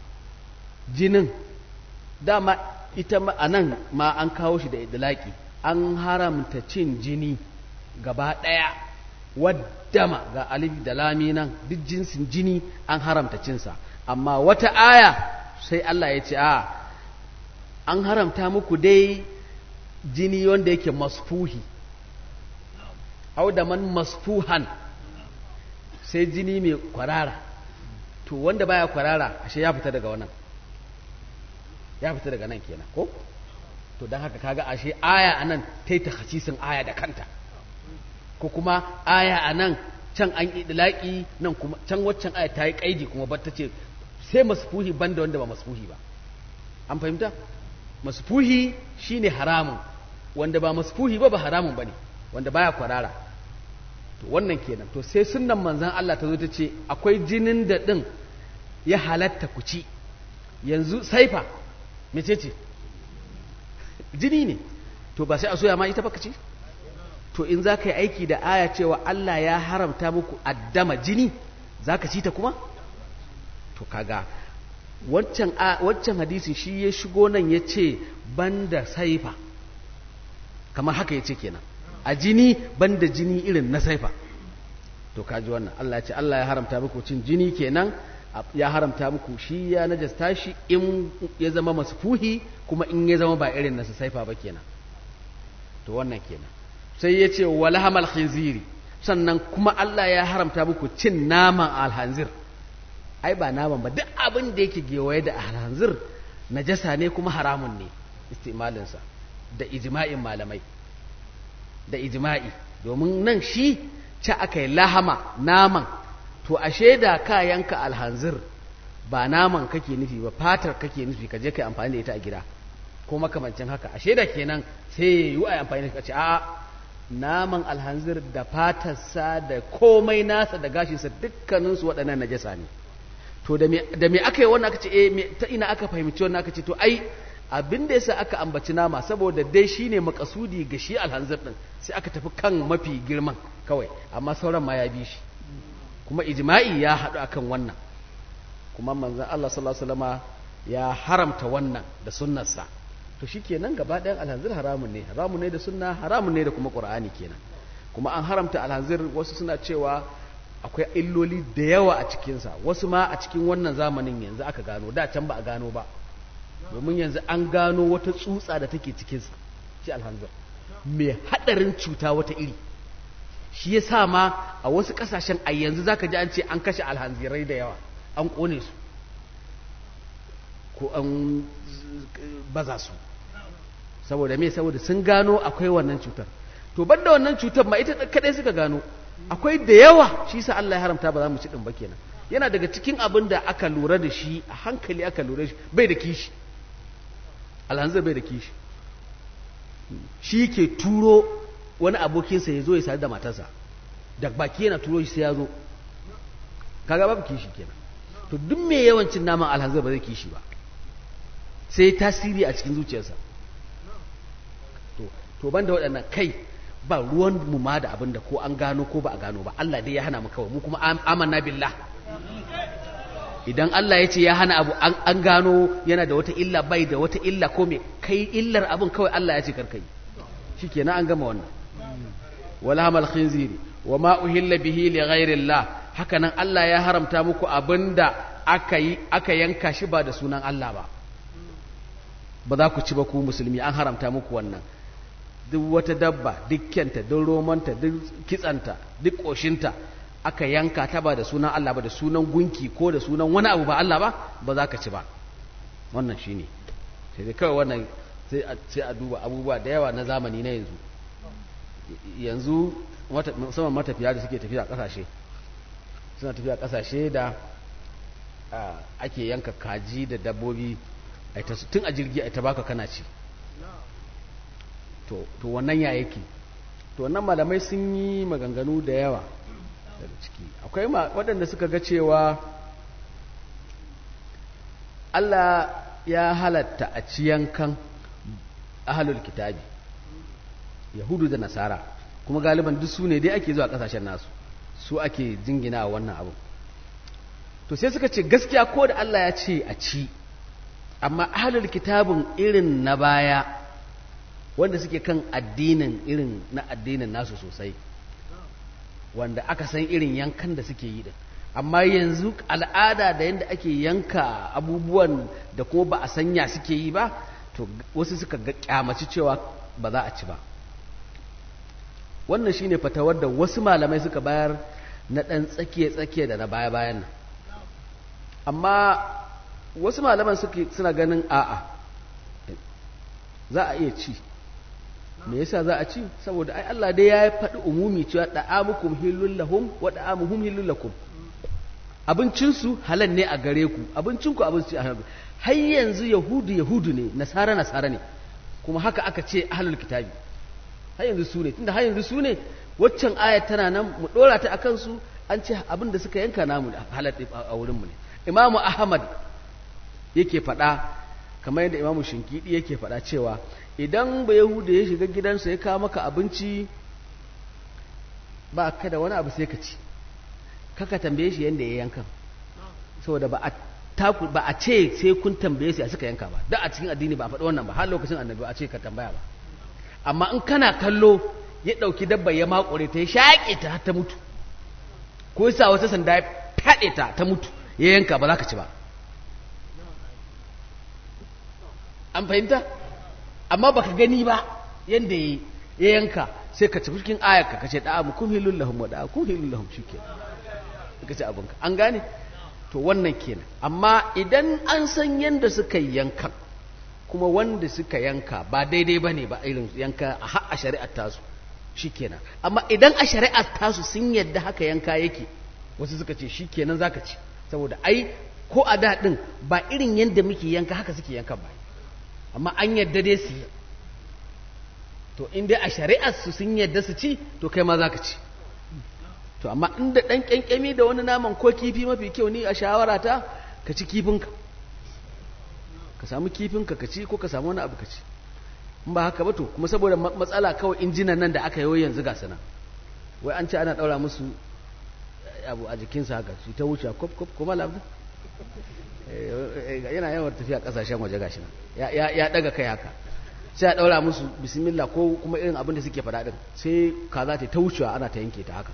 jinin dama ita a nan ma an kawo shi da idlaki an haramta cin jini gaba ɗaya waddama ga alif da lami nan duk jinsin jini an haramta cinsa amma wata aya sai Allah ya ce a an haramta muku dai jini wanda yake masfuhi au da man masfuhan sai jini mai kwarara to wanda baya kwarara ashe ya fita daga wannan ya fita daga nan kenan ko to don haka kaga ashe aya a nan ta yi takhasisin aya da kanta ko kuma aya a nan can an idlaki nan kuma can waccan aya ta yi kaidi kuma ba ta ce sai masfuhi banda wanda ba masfuhi ba an fahimta masfuhi shine haramun wanda ba masfuhi ba ba haramun bane wanda baya kwarara to wannan kenan to sai sunnan manzon Allah ta zo ta ce akwai jinin da din ya halatta ku ci yanzu saifa mece ce jini ne to ba sai a soya ma ita baka ci to in za ka yi aiki da aya cewa Allah ya haramta muku addama jini za ka ci ta kuma to kaga wancan wancan hadisin shi ya shigo nan ya ce banda saifa kamar haka ya ce kenan a jini banda jini irin na saifa to kaji wannan Allah ya ce Allah ya haramta muku cin jini kenan ya haramta muku shi ya najasta shi in ya zama masfuhi kuma in ya zama ba irin nasu saifa ba kenan to wannan kenan sai ya ce walhamal khinziri sannan kuma Allah ya haramta muku cin naman alhanzir ai ba naman ba duk abin da yake gewaye da alhanzir najasa ne kuma haramun ne istimalinsa da ijma'in malamai da ijma'i domin nan shi ci aka yi lahama naman to ashe da ka yanka alhanzir ba naman kake nufi ba fatar kake nufi ka je kai amfani da ita a gida ko makamancin haka ashe da kenan sai yi a amfani da ce a naman alhanzir da fatarsa da komai nasa da gashinsa dukkaninsu waɗannan najasa ne to da me aka yi wannan aka ce eh ta ina aka fahimci wannan aka ce to ai abin da yasa aka ambaci nama saboda dai shine makasudi ga shi alhanzir din sai aka tafi kan mafi girman kawai amma sauran ma ya bi shi kuma ijma'i ya haɗu akan wannan kuma manzon Allah sallallahu alaihi wasallama ya haramta wannan da sunnarsa to shikenan gaba ɗayan alhanzir haramun ne haramun ne da sunna haramun ne da kuma qur'ani kenan kuma an haramta alhanzir wasu suna cewa akwai illoli da yawa a cikinsa wasu ma a cikin wannan zamanin yanzu aka gano da can ba a gano ba domin yanzu an gano wata tsutsa da take cikinsa shi alhanzir mai haɗarin cuta wata iri shi ya sa ma a wasu ƙasashen a yanzu za ka ji an ce an kashe alhanzirai da yawa an ƙone su ko an baza su saboda me saboda sun gano akwai wannan cutar to banda wannan cutar ma ita kadai suka gano akwai da yawa shi sa Allah ya haramta ba za mu ci din ba kenan yana daga cikin abin da aka lura da shi a hankali aka lura shi bai da kishi alhanzir bai da kishi shi ke turo wani abokinsa ya zo ya sadu da matarsa da baki yana turo shi sai ya zo kaga babu kishi kenan to duk mai yawancin naman alhanzir ba zai kishi ba sai tasiri a cikin zuciyarsa to to banda waɗannan kai ba ruwan mu ma da abin da ko an gano ko ba a gano ba Allah dai ya hana mu kawai mu kuma amanna billah idan Allah ya ce ya hana abu an gano yana da wata illa bai da wata illa ko me kai illar abin kawai Allah ya ce karkai shikenan an gama wannan wala hamal khinziri wa ma uhilla bihi li ghairillah haka nan Allah ya haramta muku abinda aka yi aka yanka shi ba da sunan Allah ba ba za ku ci ba ku musulmi an haramta muku wannan duk wata dabba duk kyanta duk romanta duk kitsanta duk ƙoshinta aka yanka ta ba da sunan Allah ba da sunan gunki ko da sunan wani abu ba Allah ba ba za ka ci ba wannan shine sai dai kawai wannan sai a sai a duba abubuwa da yawa na zamani na yanzu yanzu musamman matafiya da suke tafiya kasashe suna tafiya kasashe da ake yanka kaji da dabbobi tun a jirgi a ta baka kana ci to wannan ya yake to wannan malamai sun yi maganganu da yawa daga ciki akwai waɗanda suka ga cewa Allah ya halatta a ci yankan ahalul kitabi yahudu da nasara kuma galiban duk su ne dai ake zuwa ƙasashen nasu su ake jingina wannan abu to sai suka ce gaskiya ko da Allah ya ce a ci amma ahalul kitabin irin na baya wanda suke kan addinin irin na addinin nasu sosai wanda aka san irin yankan da suke yi din amma yanzu al'ada da yadda ake yanka abubuwan da kuma ba a sanya suke yi ba to wasu suka ga kyamaci cewa ba za a ci ba wannan shine fatawar da wasu malamai suka bayar na ɗan tsakiye-tsakiye da na baya-bayan nan amma wasu malaman suna ganin a'a za a iya ci me yasa za a ci saboda ai Allah dai ya faɗi umumi cewa da'amukum hillul lahum wa da'amuhum hillul lakum abincin su halal ne a gare ku abincin ku abinci a halal har yanzu yahudu yahudu ne nasara nasara ne kuma haka aka ce ahlul kitabi har yanzu su ne tunda har yanzu su ne waccan ayat tana nan mu dora ta akan su an ce abin da suka yanka namu halal a wurin mu ne imamu ahmad yake faɗa kamar yadda imamu shinkidi yake faɗa cewa idan ba yahuda ya shiga gidansa ya kawo maka abinci ba ka da wani abu sai ka ci kaka tambaye shi yadda ya yankan saboda ba a taku ba a ce sai kun tambaye su a suka yanka ba da a cikin addini ba a faɗi wannan ba har lokacin annabi a ce ka tambaya ba amma in kana kallo ya ɗauki dabba ya makure ta ya shaƙe ta har ta mutu ko ya sa wata sanda ya faɗe ta ta mutu ya yanka ba za ka ci ba an fahimta amma baka gani ba yanda ya yanka sai ka ci cikin ayarka ka ce da'a kun hilul lahum wa da'a kun hilul lahum shikenan ka ce abinka an gane to wannan kenan amma idan an san yanda suka yanka kuma wanda suka yanka ba daidai bane ba irin yanka a har a shari'ar tasu shikenan amma idan a shari'ar tasu sun yadda haka yanka yake wasu suka ce shikenan zaka ci saboda ai ko a da din ba irin yanda muke yanka haka suke yanka ba amma an yadda dai su yi to in dai a shari'ar su sun yadda su ci to kai ma za ka ci to amma inda ɗan ƙyanƙyami da wani naman ko kifi mafi kyau ni a shawara ta ka ci kifinka ka samu kifinka ka ci ko ka samu wani abu ka ci in ba haka ba to kuma saboda matsala kawai injinan nan da aka yi yanzu ga sana wai an ce ana ɗaura musu abu a jikinsa haka su ta wuce kop kop kuma labu yana yawan tafiya kasashen waje gashi nan ya daga kai haka sai a daura musu bismillah ko kuma irin abin da suke faɗa din sai kaza ta ta wucewa ana ta yanke ta haka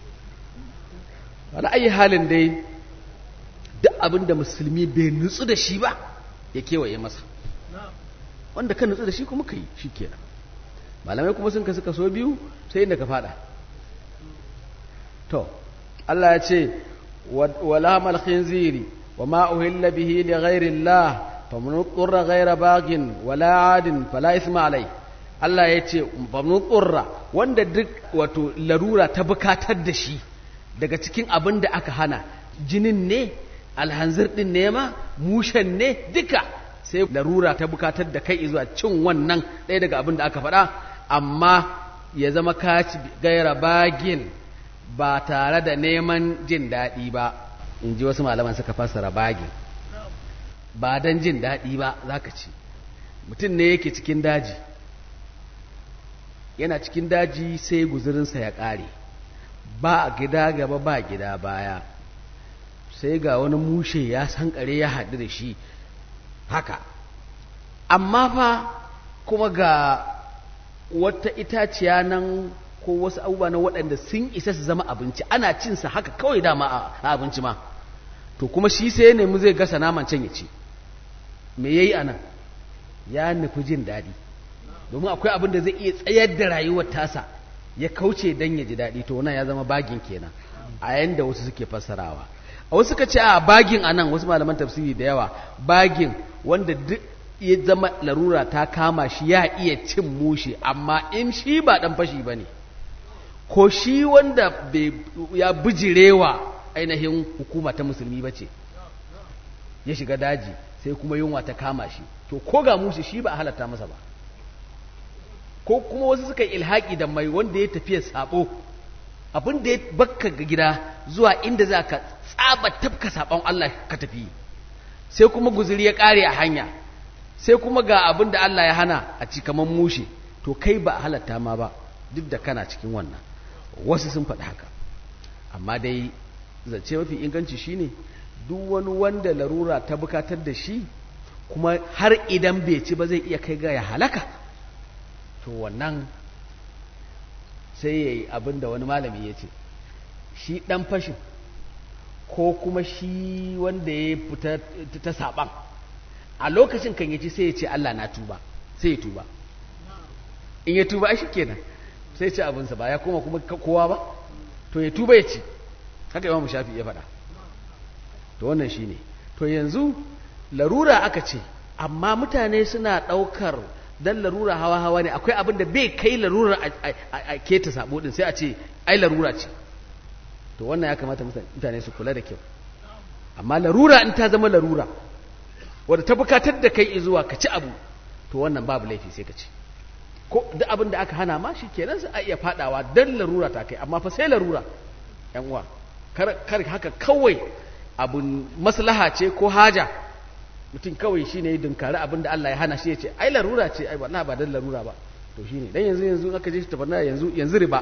wala ayi halin dai duk abin da musulmi bai nutsu da shi ba ya kewaye masa wanda ka nutsu da shi kuma ka yi shi kenan malamai kuma sun kasu kaso biyu sai inda ka faɗa to Allah ya ce wala mal khinziri وما أهل به لغير الله فمن اضطر غير باغ ولا عاد فلا إثم عليه Allah ya ce famin tsurra wanda duk wato larura ta bukatar da shi daga cikin abin da aka hana jinin ne alhanzir din ne ma mushen ne duka sai larura ta bukatar da kai zuwa cin wannan ɗaya daga abin da aka faɗa amma ya zama kaci gaira bagin ba tare da neman jin daɗi ba in ji wasu malaman suka fassara bagin ba don jin daɗi ba za ka ci mutum ne yake cikin daji yana cikin daji sai guzurinsa ya ƙare ba gida gaba ba gida baya sai ga wani mushe ya sankare ya haɗu da shi haka amma fa kuma ga wata itaciya nan ko wasu abubuwa na waɗanda sun isa su zama abinci ana cinsa haka kawai dama a abinci ma to kuma shi sai ya nemi zai gasa naman can ya ci me yayi anan ya nufi jin daɗi domin akwai abin da zai iya tsayar da rayuwar tasa ya kauce dan ya ji daɗi to wannan ya zama bagin kenan a yanda wasu suke fassarawa a wasu suka ce a bagin anan wasu malaman tafsiri da yawa bagin wanda duk ya zama larura ta kama shi ya iya cin mushi amma in shi ba dan fashi ba ne ko shi wanda ya bijirewa ainihin hukuma ta musulmi ba ce ya shiga daji sai kuma yunwa ta kama shi to ko ga mushi shi ba a halatta masa ba ko kuma wasu suka yi ilhaki da mai wanda ya tafiya sabo abin da ya bakka ga gida zuwa inda za ka tsaba tafka sabon Allah ka tafi sai kuma guzuri ya kare a hanya sai kuma ga abin da Allah ya hana a cikaman mushe to kai ba a halatta ma ba duk da kana cikin wannan wasu sun faɗi haka amma dai zance mafi inganci shine duk wani wanda larura ta bukatar da shi kuma har idan bai ci ba zai iya kai ga ya halaka to wannan sai ya yi abin da wani malami ya ce shi ɗan fashin ko kuma shi wanda ya fita ta saɓan a lokacin kan ya ci sai ya ce Allah na tuba sai ya tuba in ya tuba ai shi kenan sai ce abinsa ba ya koma kuma kowa ba to ya tuba ya ci haka imamu shafi ya faɗa to wannan shi ne to yanzu larura aka ce amma mutane suna ɗaukar dan larura hawa hawa ne akwai abin da bai kai larura a keta sabo din sai a ce ai larura ce to wannan ya kamata mutane su kula da kyau amma larura in ta zama larura wadda ta bukatar da kai zuwa ka ci abu to wannan babu laifi sai ka ci ko duk abin da aka hana ma shi kenan sai a iya fadawa dan larura ta kai amma fa sai larura yan uwa kar haka kawai abun maslaha ce ko haja mutum kawai shi ne dunkari abin da Allah ya hana shi ya ce ai larura ce ai na ba dan larura ba to shi ne dan yanzu yanzu aka je shi tabarna yanzu yanzu riba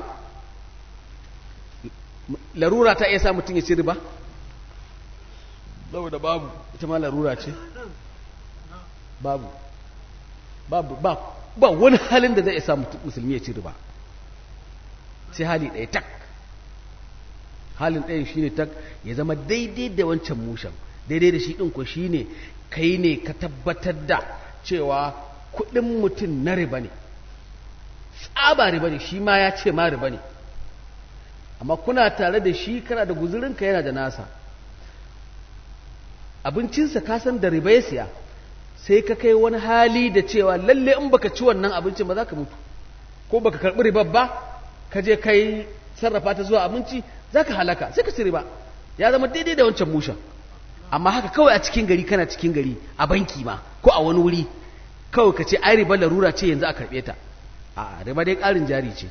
larura ta iya sa mutum ya ci riba saboda babu ita ma larura ce babu babu ba ba wani halin da zai sa musulmi ya ci riba sai hali ɗaya tak halin ɗayan shi ne tak ya zama daidai da wancan mushen daidai da shi ɗin ko shi ne kai ne ka tabbatar da cewa kuɗin mutum na riba ne tsaba riba ne shi ma ya ce ma riba ne amma kuna tare da shi kana da guzurinka yana da nasa abincinsa ka san da riba ya siya sai ka kai wani hali da cewa lalle in baka ci wannan abincin ba za ka mutu ko baka karɓi ribar ba ka je kai sarrafa ta zuwa abinci za ka halaka sai ka ci riba ya zama daidai da wancan mushen amma haka kawai a cikin gari kana cikin gari a banki ma ko a wani wuri kawai ka ce ai riba larura ce yanzu a karɓe ta a riba dai ƙarin jari ce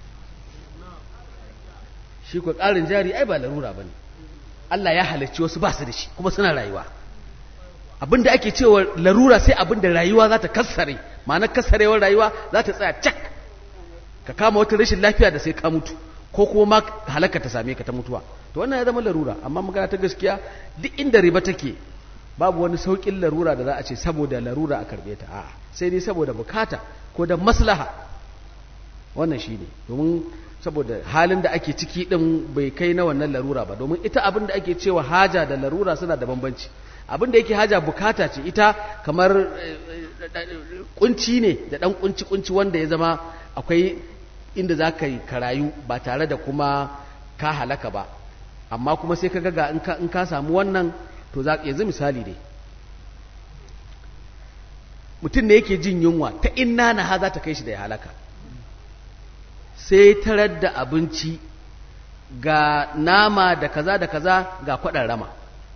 shi ko ƙarin jari ai ba larura ba ne Allah ya halarci wasu ba su da shi kuma suna rayuwa abinda ake cewa larura sai abinda rayuwa za ta kassare ma'anar kassarewar rayuwa za ta tsaya cak ka kama wata rashin lafiya da sai ka mutu ko kuma ma halaka ta same ka ta mutuwa to wannan ya zama larura amma magana ta gaskiya duk inda riba take babu wani saukin larura da za a ce saboda larura a karbe ta a'a sai dai saboda bukata ko da maslaha wannan shine domin saboda halin da ake ciki din bai kai na wannan larura ba domin ita abin da ake cewa haja da larura suna da bambanci abin da yake haja bukata ce ita kamar kunci ne da dan kunci kunci wanda ya zama akwai inda za ka yi karayu ba tare da kuma ka halaka ba amma kuma sai ka ga in ka samu wannan to za yanzu misali dai mutum ne yake jin yunwa ta inna na ha za ta kai shi da ya halaka sai tarar da abinci ga nama da kaza da kaza ga kwaɗan rama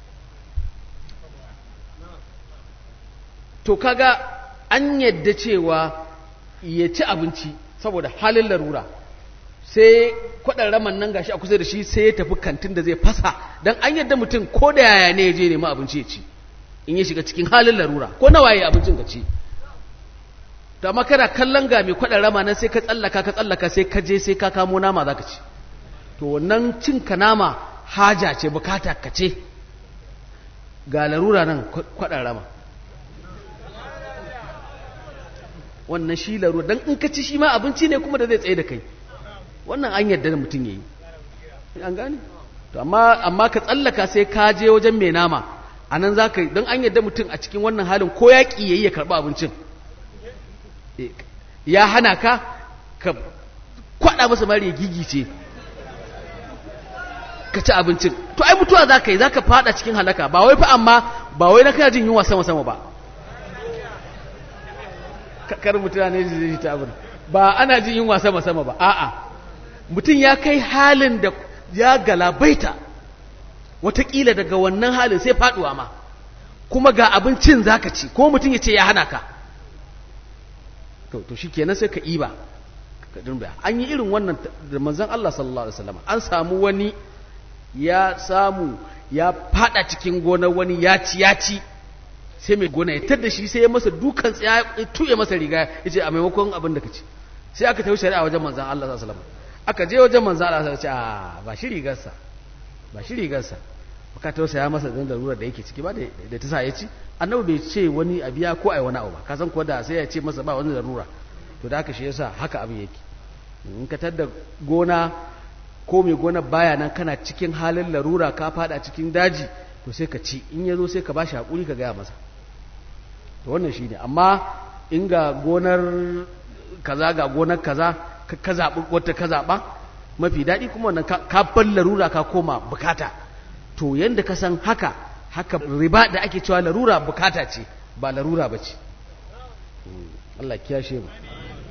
to kaga an yadda cewa ya ci abinci saboda halin larura sai kwaɗan raman nan gashi a kusa da shi sai ya tafi kantin da zai fasa don an yadda mutum ko da yaya ne ya je nema abinci ya ci in ya shiga cikin halin larura ko nawa ya abincin ka ci to amma kana kallon ga mai kwaɗan rama nan sai ka tsallaka ka tsallaka sai ka je sai ka kamo nama za ka ci to wannan cin ka nama haja ce bukata ka ce ga larura nan kwaɗan rama wannan shi larura don in ka ci shi ma abinci ne kuma da zai tsaye da kai wannan an yarda da mutum ya yi an gane to amma amma ka tsallaka sai ka je wajen mai nama a nan za ka don an yarda mutum a cikin wannan halin ko ya ƙi ya yi ya karɓi abincin ya hana ka ka kwaɗa masa mari ya gigice ka ci abincin to ai mutuwa za ka yi za ka fada cikin halaka ba wai fa amma ba wai na kana jin yunwa sama sama ba kar mutum ne zai ta abin ba ana jin yunwa sama sama ba a'a mutum ya kai halin da ya galabaita watakila daga wannan halin sai faduwa ma kuma ga abincin zaka ci ko mutum ya ce ya hana ka to to shikenan sai ka iba ka dinga an yi irin wannan da manzon Allah sallallahu alaihi wasallam an samu wani ya samu ya fada cikin gonar wani ya ci ya ci sai mai gona ya tar da shi sai ya masa dukan tsaya ya tuye masa riga ya ce a maimakon abin da ka ci sai aka tafi shari'a wajen manzan Allah sallallahu alaihi wasallam aka je wajen manzan Allah sallallahu alaihi wasallam ce a ba shi rigarsa ba shi rigarsa baka tausaya masa dan darura da yake ciki ba da ta sa ya ci annabi bai ce wani a biya ko ai wani abu ba ka san ko da sai ya ce masa ba wani darura to da haka shi yasa haka abin yake in ka tar da gona ko mai gona baya nan kana cikin halin larura ka fada cikin daji to sai ka ci in ya zo sai ka bashi hakuri ka gaya masa to wannan shine amma in ga gonar kaza ga gonar kaza ka zaɓi wata ka zaɓa mafi daɗi kuma wannan ka bar larura ka koma bukata to yanda ka san haka haka riba da ake cewa larura bukata ce ba larura ba ce Allah kiyashe mu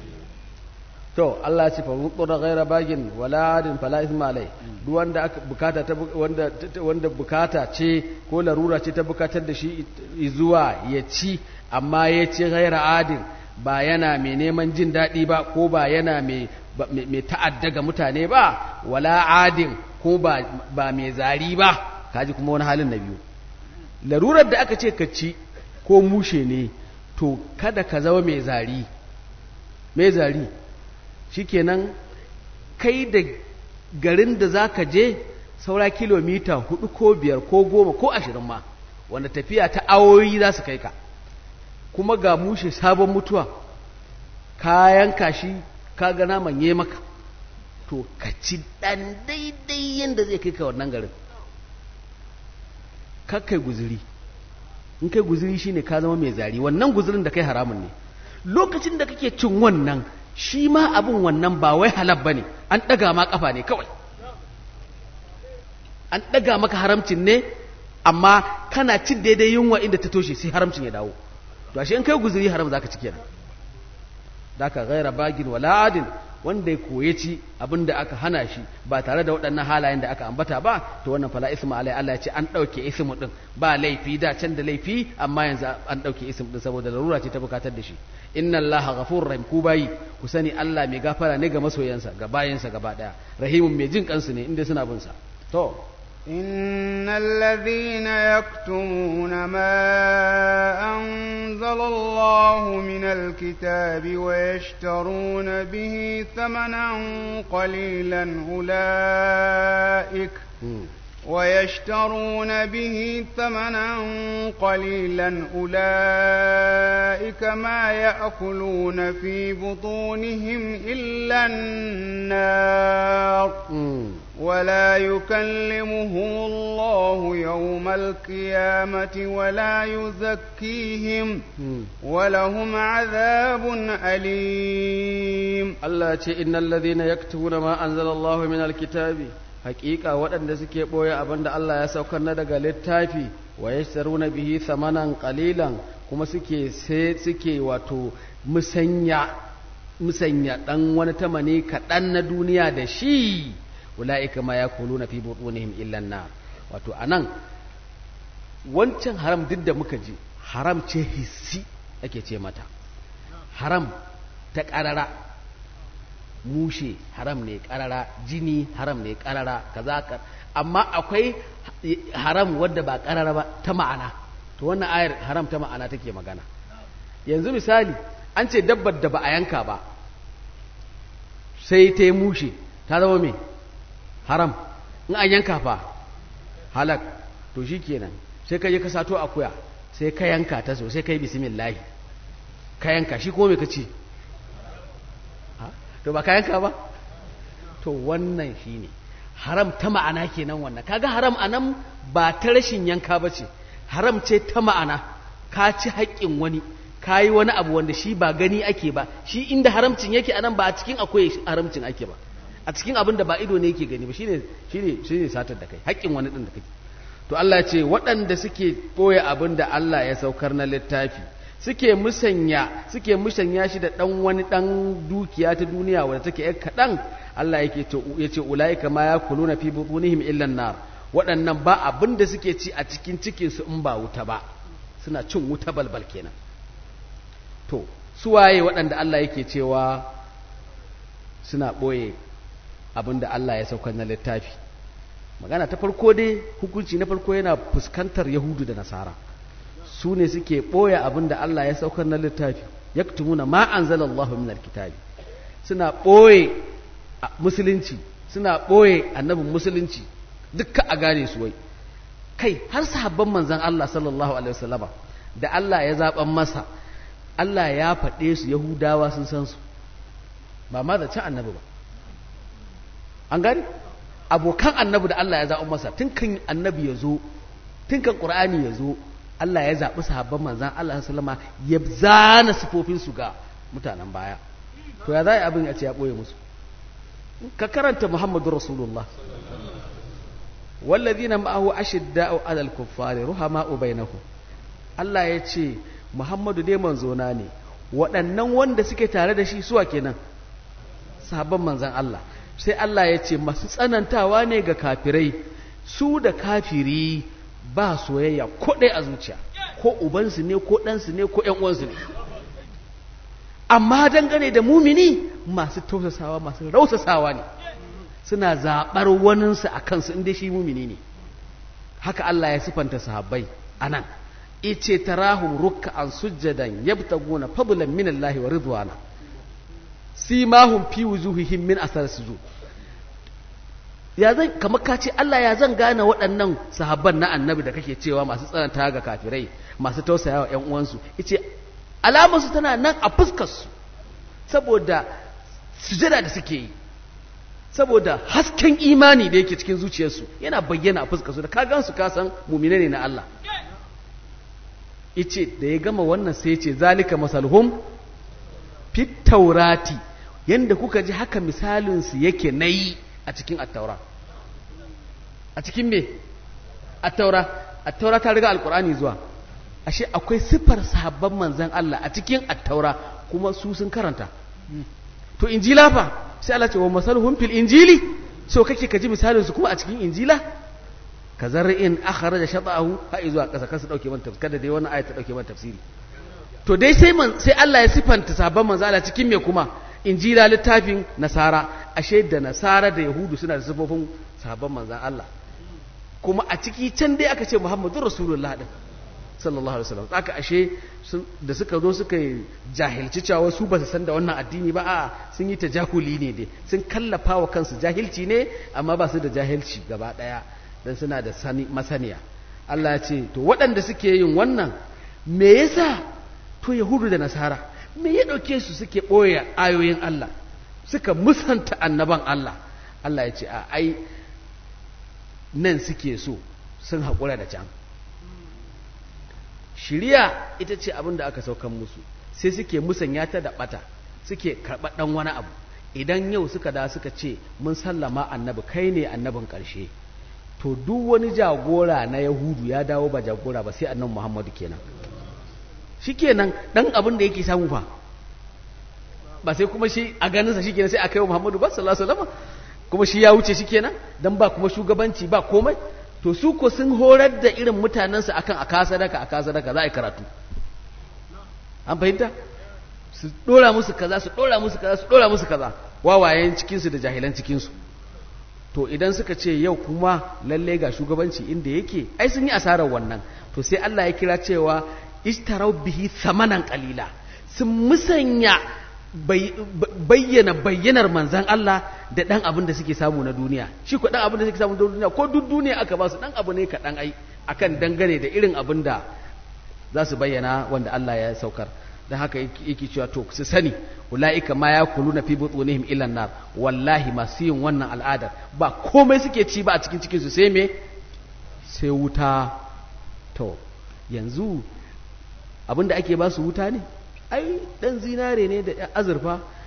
to Allah ya ce fa muqra ghayra bagin wala adin fala ithma alai duk wanda aka bukata ta wanda wanda bukata ce ko larura ce ta bukatar da shi zuwa ya ci amma ya ci ghayra adin ba yana mai neman jin daɗi ba ko ba yana mai mai ta'adda ga mutane ba wala adin ko ba ba mai zari ba kaji kuma wani halin na biyu larurar da aka ce ka ci ko mushe ne to kada ka zama mai zari mai zari shikenan kai da garin da za ka je saura kilomita hudu ko biyar ko goma ko ashirin ma wanda tafiya ta awoyi za su kai ka kuma ga mushe sabon mutuwa kayan kashi ka ga naman yi maka to ka ci dan daidai yadda zai kai ka wannan garin kai guziri in kai guziri shine ka zama mai zari wannan guzirin da kai haramun ne lokacin da kake cin wannan shi ma abin wannan ba wai halab ba ne an ɗaga ma ƙafa ne kawai an ɗaga maka haramcin ne amma kana cin daidai yunwa inda ta toshe sai haramcin ya dawo to ashe in kai guzuri haram zaka ci kenan daka ghaira bagin wala adin wanda ya koye ci abin da aka hana shi ba tare da waɗannan halayen da aka ambata ba to wannan fala isma alai Allah ya ce an ɗauke ismu din ba laifi da can da laifi amma yanzu an ɗauke ismu din saboda larura ce ta bukatar da shi inna allaha ghafurur rahim ku bayi ku sani Allah mai gafara ne ga masoyansa ga bayansa gaba daya rahimun mai jin kansu ne inda suna bin sa to إن الذين يكتمون ما أنزل الله من الكتاب ويشترون به ثمنا قليلا أولئك ويشترون به ثمنا قليلا أولئك ما يأكلون في بطونهم إلا النار ولا يكلمهم الله يوم القيامة ولا يزكيهم ولهم عذاب أليم الله إن الذين يكتبون ما أنزل الله من الكتاب hakika waɗanda suke ɓoye abin da Allah ya saukar na daga littafi wa ya bihi samanan ƙalilan kuma suke sai suke wato musanya musanya ɗan wani tamani kaɗan na duniya da shi ula'ika ma ya kulu na fi buɗunihim illan na wato a nan wancan haram duk da muka ji haram ce hissi ake ce mata haram ta ƙarara mushe haram ne karara jini haram ne karara kaza ka amma akwai haram wadda ba karara ba ta ma'ana to wannan ayar haram ta ma'ana take magana yanzu misali an ce dabbar da ba a yanka ba sai ta yi mushe ta zama me haram in an yanka fa halak to shi kenan sai ka je ka sato akuya sai ka yanka ta so sai ka yi bismillahi ka yanka shi ko me ka ce to ba kayanka ba to wannan shine haram ta ma'ana kenan wannan kaga haram anan ba ta rashin yanka ba ce haram ce ta ma'ana ka ci haƙƙin wani ka yi wani abu wanda shi ba gani ake ba shi inda haramcin yake anan ba a cikin akwai haramcin ake ba a cikin abin da ba ido ne yake gani ba shine shine shine satar da kai haƙƙin wani din da kake to Allah ce waɗanda suke ɓoye abin da Allah ya saukar na littafi suke musanya suke musanya shi da ɗan wani ɗan dukiya ta duniya wadda take yar kaɗan Allah yake ya ce ulaika ma yakuluna fi butunihim illa nar waɗannan ba abin da suke ci a cikin cikin su in ba wuta ba suna cin wuta balbal kenan to su waye waɗanda Allah yake cewa suna ɓoye abin da Allah ya saukar na littafi magana ta farko dai hukunci na farko yana fuskantar yahudu da nasara su ne suke ɓoye abin da Allah ya saukar na littafi yaktumuna ma anzalallahu min alkitabi suna ɓoye musulunci suna ɓoye annabin musulunci dukka a gane su wai kai har sahabban manzon Allah sallallahu alaihi wasallama da Allah ya zaban masa Allah ya faɗe su yahudawa sun san su ba ma da can annabi ba an gani abokan annabi da Allah ya zaɓi masa tun kan annabi ya zo tun kan ƙur'ani ya zo Allah ya zaɓi sahabban manzan Allah sallama ya zana sifofinsu ga mutanen baya to ya za abin a ce ya ɓoye musu ka karanta muhammadu rasulullah wallazina ma'ahu ashidda'u 'alal kuffari ruhama'u bainahum Allah ya ce Muhammadu dai manzona ne waɗannan wanda suke tare da shi suwa kenan sahabban manzan Allah sai Allah ya ce masu tsanantawa ne ga kafirai su da kafiri ba soyayya ko ɗaya a zuciya ko ubansu ne ko ɗansu ne ko uwansu ne amma dangane da mumini masu tausasawa masu rausasawa ne suna zaɓar waninsu a kansu inda shi mumini ne haka Allah ya sifanta sahabbai a nan ice tarahum ruk'an sujjadan yabtaguna fadlan min Allah wa ridwana simahum fi wujuhihim min asar sujud ya zan kamar ka ce Allah ya zan gane waɗannan sahabban na annabi da kake cewa masu tsananta ga kafirai masu tausaya wa ƴan uwansu yace alamar su tana nan a fuskar su saboda sujada da suke yi saboda hasken imani da yake cikin zuciyarsu yana bayyana a fuskar su da ka gan su ka san mu'mine ne na Allah yace da ya gama wannan sai yace zalika masalhum fit taurati yanda kuka ji haka misalin su yake nayi a cikin attaura a cikin me attaura attaura ta riga alkur'ani zuwa ashe akwai siffar sahabban manzan Allah a cikin attaura kuma su sun karanta to injila fa sai Allah ce wa masaluhum fil injili so kake ka ji misalin su kuma a cikin injila ka zar'in akhraja shata'ahu ha zuwa kasa kansu dauke man tafsiri kada dai wannan ayat ta dauke man tafsiri to dai sai man sai Allah ya sifanta sahabban manzan Allah cikin me kuma injila littafin nasara ashe da nasara da yahudu suna da sifofin sahabban manzan Allah kuma a ciki can dai aka ce muhammadu rasulullah din sallallahu alaihi wasallam aka ashe da suka zo suka jahilci cewa su ba su san da wannan addini ba a sun yi tajahuli ne dai sun kallafa wa kansu jahilci ne amma ba su da jahilci gaba daya dan suna da sani masaniya Allah ya ce to waɗanda suke yin wannan me yasa to yahudu da nasara me ya ɗauke su suke ɓoye ayoyin Allah suka musanta annaban Allah Allah ya ce a ai nan suke so sun haƙura da can shiriya ita ce abin da aka saukan musu sai suke musanya ta da ɓata suke karɓar ɗan wani abu idan yau suka da suka ce mun sallama annabi kai ne annabin ƙarshe to duk wani jagora na yahudu ya dawo ba jagora ba sai annabi muhammadu kenan shikenan dan abin da yake samu fa ba sai kuma shi a ganinsa shikenan sai a kai wa Muhammadu ba sallallahu alaihi wasallam kuma shi ya wuce shikenan dan ba kuma shugabanci ba komai to su ko sun horar da irin mutanensu akan a kasa daka a kasa daka za a yi karatu an fahimta su dora musu kaza su dora musu kaza su dora musu kaza wawayen cikinsu da jahilan cikinsu to idan suka ce yau kuma lalle ga shugabanci inda yake ai sun yi asarar wannan to sai Allah ya kira cewa ishtarau bihi samanan qalila sun musanya bayyana bayyanar manzan Allah da dan abin da suke samu na duniya shi ko dan abin da suke samu na duniya ko duk duniya aka ba su dan abu ne kaɗan ai akan dangane da irin abin da za su bayyana wanda Allah ya saukar dan haka yake cewa to su sani ulaika ma yakuluna fi butunihim illa nar wallahi masu yin wannan al'adar ba komai suke ci ba a cikin cikin su sai me sai wuta to yanzu abinda ake ba su wuta ne ai dan zinare ne da azurfa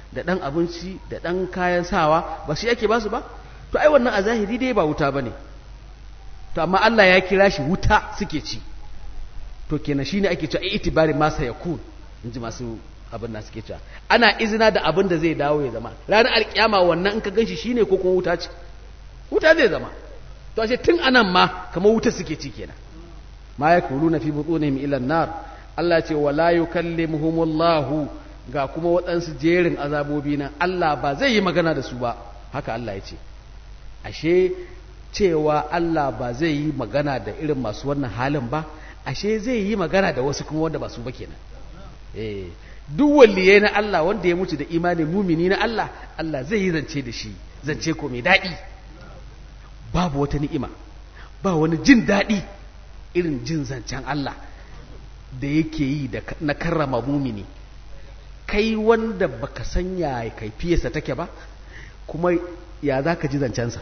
da ɗan abinci da ɗan kayan sawa ba shi ake ba su ba to ai wannan a zahiri dai ba wuta ba ne to amma Allah ya kira shi wuta suke ci to kenan shine ake cewa itibari masa yakun in ji masu abin da suke cewa ana izina da abin da zai dawo ya zama ranar alkiyama wannan in ka ganshi shine ko kuma wuta ce wuta zai zama to ashe tun anan ma kamar wuta suke ci kenan ma yakuluna fi butunihim ila nar Allah ce wala yukallimuhumullahu ga kuma waɗansu jerin azabobi nan Allah ba zai yi magana da su ba haka Allah ya ce ashe cewa Allah ba zai yi magana da irin masu wannan halin ba ashe zai yi magana da wasu kuma wanda ba su ba kenan eh duk waliyai na Allah wanda ya mutu da imani mumini na Allah Allah zai yi zance da shi zance ko mai daɗi babu wata ni'ima ba wani jin daɗi irin jin zancen Allah da yake yi da na karrama mumini kai wanda baka san ya kaifiyarsa take ba kuma ya za ka ji zancensa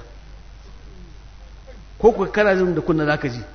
ko kuka kana jin da kunna za ka ji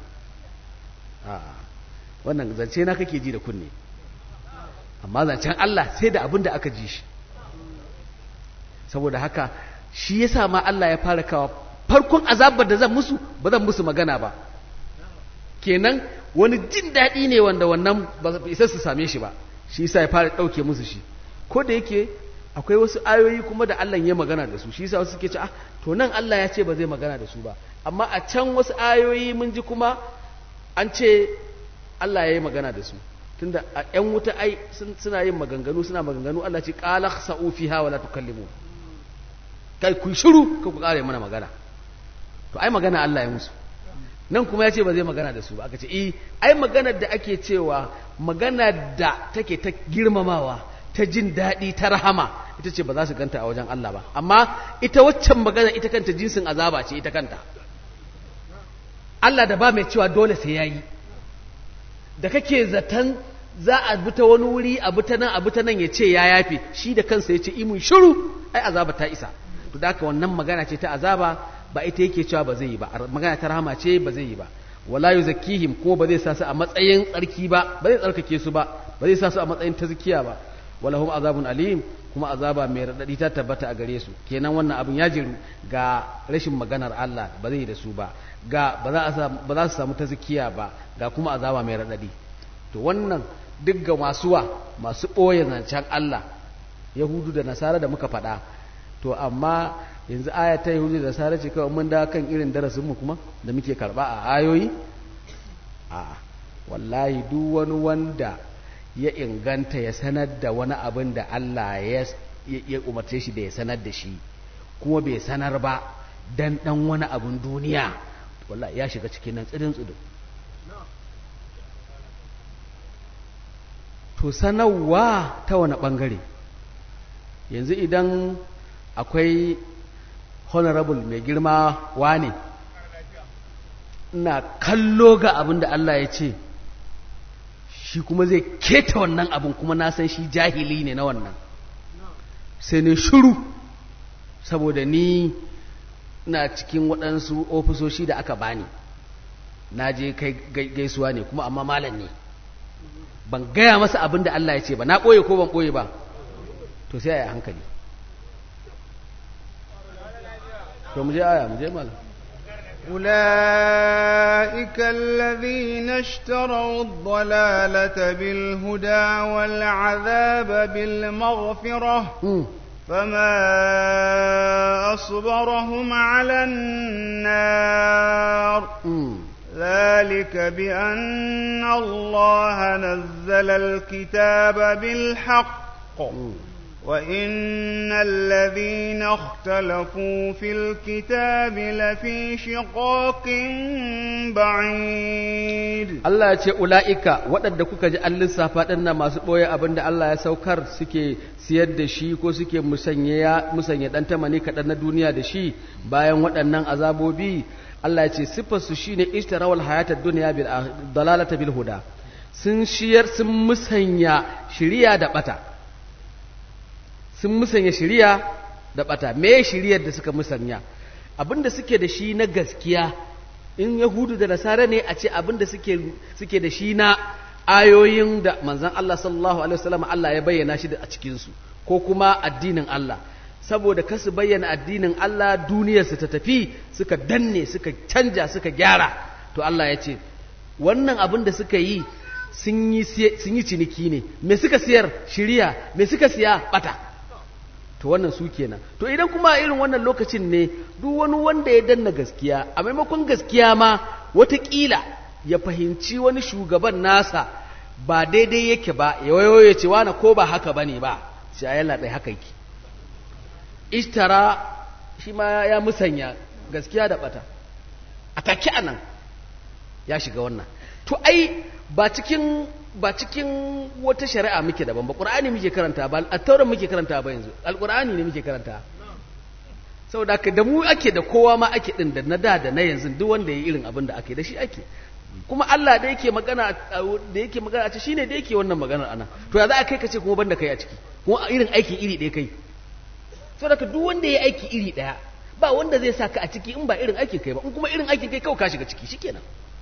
wannan zance na kake ji da kunne amma zancen Allah sai da abin da aka ji shi saboda haka shi yasa ma Allah ya fara kawa farkon azabar da zan musu ba zan musu magana ba kenan wani jin daɗi ne wanda wannan ba isa su same shi ba shi yasa ya fara ɗauke musu shi ko da yake akwai wasu ayoyi kuma da Allah ya magana da su shi yasa wasu suke ce ah to nan Allah ya ce ba zai magana da su ba amma a can wasu ayoyi mun ji kuma an ce Allah ya yi magana da su tunda a ƴan wuta ai suna yin maganganu suna maganganu Allah ce qala khsa'u fiha wala tukallimu kai ku shiru ka ku kare mana magana to ai magana Allah ya musu nan kuma ya ce ba zai magana da su ba aka ce eh ai maganar da ake cewa magana da take ta girmamawa ta jin daɗi ta rahama ita ce ba za su ganta a wajen Allah ba amma ita waccan magana ita kanta jinsin azaba ce ita kanta Allah da ba mai cewa dole sai yayi da kake zaton za a bi ta wani wuri a bi ta nan a bi ta nan ya ce ya yafe shi da kansa ya ce imun shiru ai azaba ta isa to da haka wannan magana ce ta azaba ba ita yake cewa ba zai yi ba magana ta rahama ce ba zai yi ba wala yuzakkihim ko ba zai sa su a matsayin tsarki ba ba zai tsarkake su ba ba zai sa su a matsayin tazkiya ba walahum azabun alim kuma azaba mai radadi ta tabbata a gare su kenan wannan abin ya jiru ga rashin maganar Allah ba zai da su ba ga ba za ba za su samu tazkiya ba ga kuma azaba mai radadi to wannan duk ga masuwa masu ɓoye zancen Allah yahudu da nasara da muka faɗa to amma yanzu aya ta yahudu da nasara ce kawai mun da kan irin darasinmu kuma da muke karɓa a ayoyi a wallahi duk wani wanda ya inganta ya sanar da wani abin da Allah ya umarce shi da ya sanar da shi kuma bai sanar ba dan dan wani abin duniya wallahi ya shiga cikin nan tsidin tsidin to sanarwa ta wani bangare yanzu idan akwai honorable mai girma wane ina kallo ga abin da Allah ya ce shi kuma zai keta wannan abin kuma na san shi jahili ne na wannan sai ne shuru saboda ni na cikin waɗansu ofisoshi da aka bani na je kai gaisuwa ne kuma amma malam ne ban gaya masa abin da Allah ya ce ba na ɓoye ko ban ɓoye ba to sai a yi hankali to mu je aya mu je malam أولئك الذين اشتروا الضلالة بالهدى والعذاب بالمغفرة فما أصبرهم على النار ذلك بأن الله نزل الكتاب بالحق وإن الذين اختلفوا في الكتاب لفي شقاق بعيد Allah ya ce ula'ika waɗanda kuka ji an lissafa ɗanna masu ɓoye abin da Allah ya saukar suke siyar da shi ko suke musanya ɗan tamani kaɗan na duniya da shi bayan waɗannan azabobi Allah ya ce siffarsu shi ne ishtarawar hayatar duniya bil dalalata bil huda sun shiyar sun musanya shiriya da ɓata sun musanya shiriya da ɓata me shiriyar da suka musanya abin da suke da shi na gaskiya in yahudu da nasara ne a ce abin da suke da shi na ayoyin da manzan Allah sallallahu alaihi wasallam Allah ya bayyana shi a cikinsu ko kuma addinin Allah saboda kasu bayyana addinin Allah duniyarsu ta tafi suka danne suka canja suka gyara to Allah ya ce wannan abin da suka yi sun yi ciniki ne me suka siyar shiriya me suka siya bata to wannan su kenan to idan kuma irin wannan lokacin ne duk wani wanda ya danna gaskiya a maimakon gaskiya ma watakila ya fahimci wani shugaban nasa ba daidai yake ba ya wayo ya ce wani ko ba haka bane ba sai a yalla haka yake ishtara shi ma ya musanya gaskiya da bata a take anan ya shiga wannan to ai ba cikin ba cikin wata shari'a muke daban ba qur'ani muke karanta ba at-taurat muke karanta ba yanzu al-qur'ani ne muke karanta saboda ka da mu ake da kowa ma ake din da na da da na yanzu duk wanda yayi irin abin da ake da shi ake kuma Allah da yake magana da yake magana a ce shine da yake wannan maganar anan to ya za a kai ka ce kuma banda kai a ciki kuma irin aikin iri ɗaya kai saboda ka duk wanda yayi aiki iri ɗaya ba wanda zai saka a ciki in ba irin aikin kai ba in kuma irin aikin kai kawai ka shiga ciki shikenan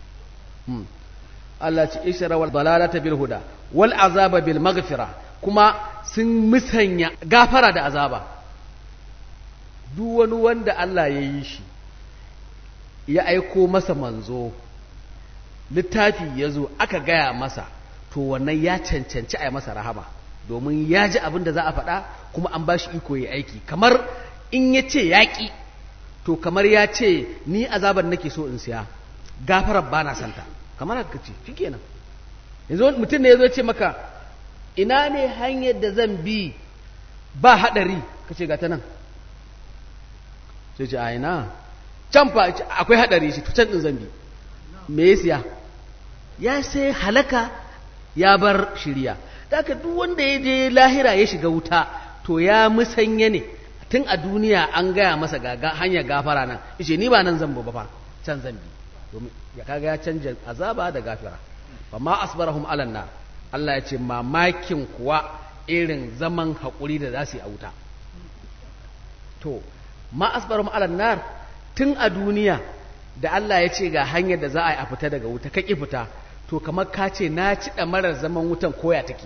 Allah ce ishara wal dalalata bil huda wal azaba bil maghfira kuma sun musanya gafara da azaba duk wani wanda Allah ya yi shi ya aiko masa manzo littafi ya zo aka gaya masa to wannan ya cancanci a yi masa rahama domin ya ji abin da za a faɗa kuma an ba shi iko ya aiki kamar in ya ce yaƙi to kamar ya ce ni azabar nake so in siya gafarar ba na santa kamar haka ce shi kenan yanzu mutum ne ya zo ce maka ina ne hanyar da zan bi ba haɗari ka ce ga ta nan sai ce a ina can fa akwai haɗari shi to can ɗin zan bi me ya siya ya sai halaka ya bar shirya daga duk wanda ya je lahira ya shiga wuta to ya musanya ne tun a duniya an gaya masa ga hanyar gafara nan ishe ni ba nan zan ba fa can zan bi domin ya kaga ya canja azaba da gafira fa ma asbarahum alanna Allah ya ce mamakin kuwa irin zaman haƙuri da za su yi a wuta to ma asbarahum alannar tun a duniya da Allah ya ce ga hanyar da za a yi a fita daga wuta ka ƙi fita to kamar ka ce na ci marar zaman wutan koya take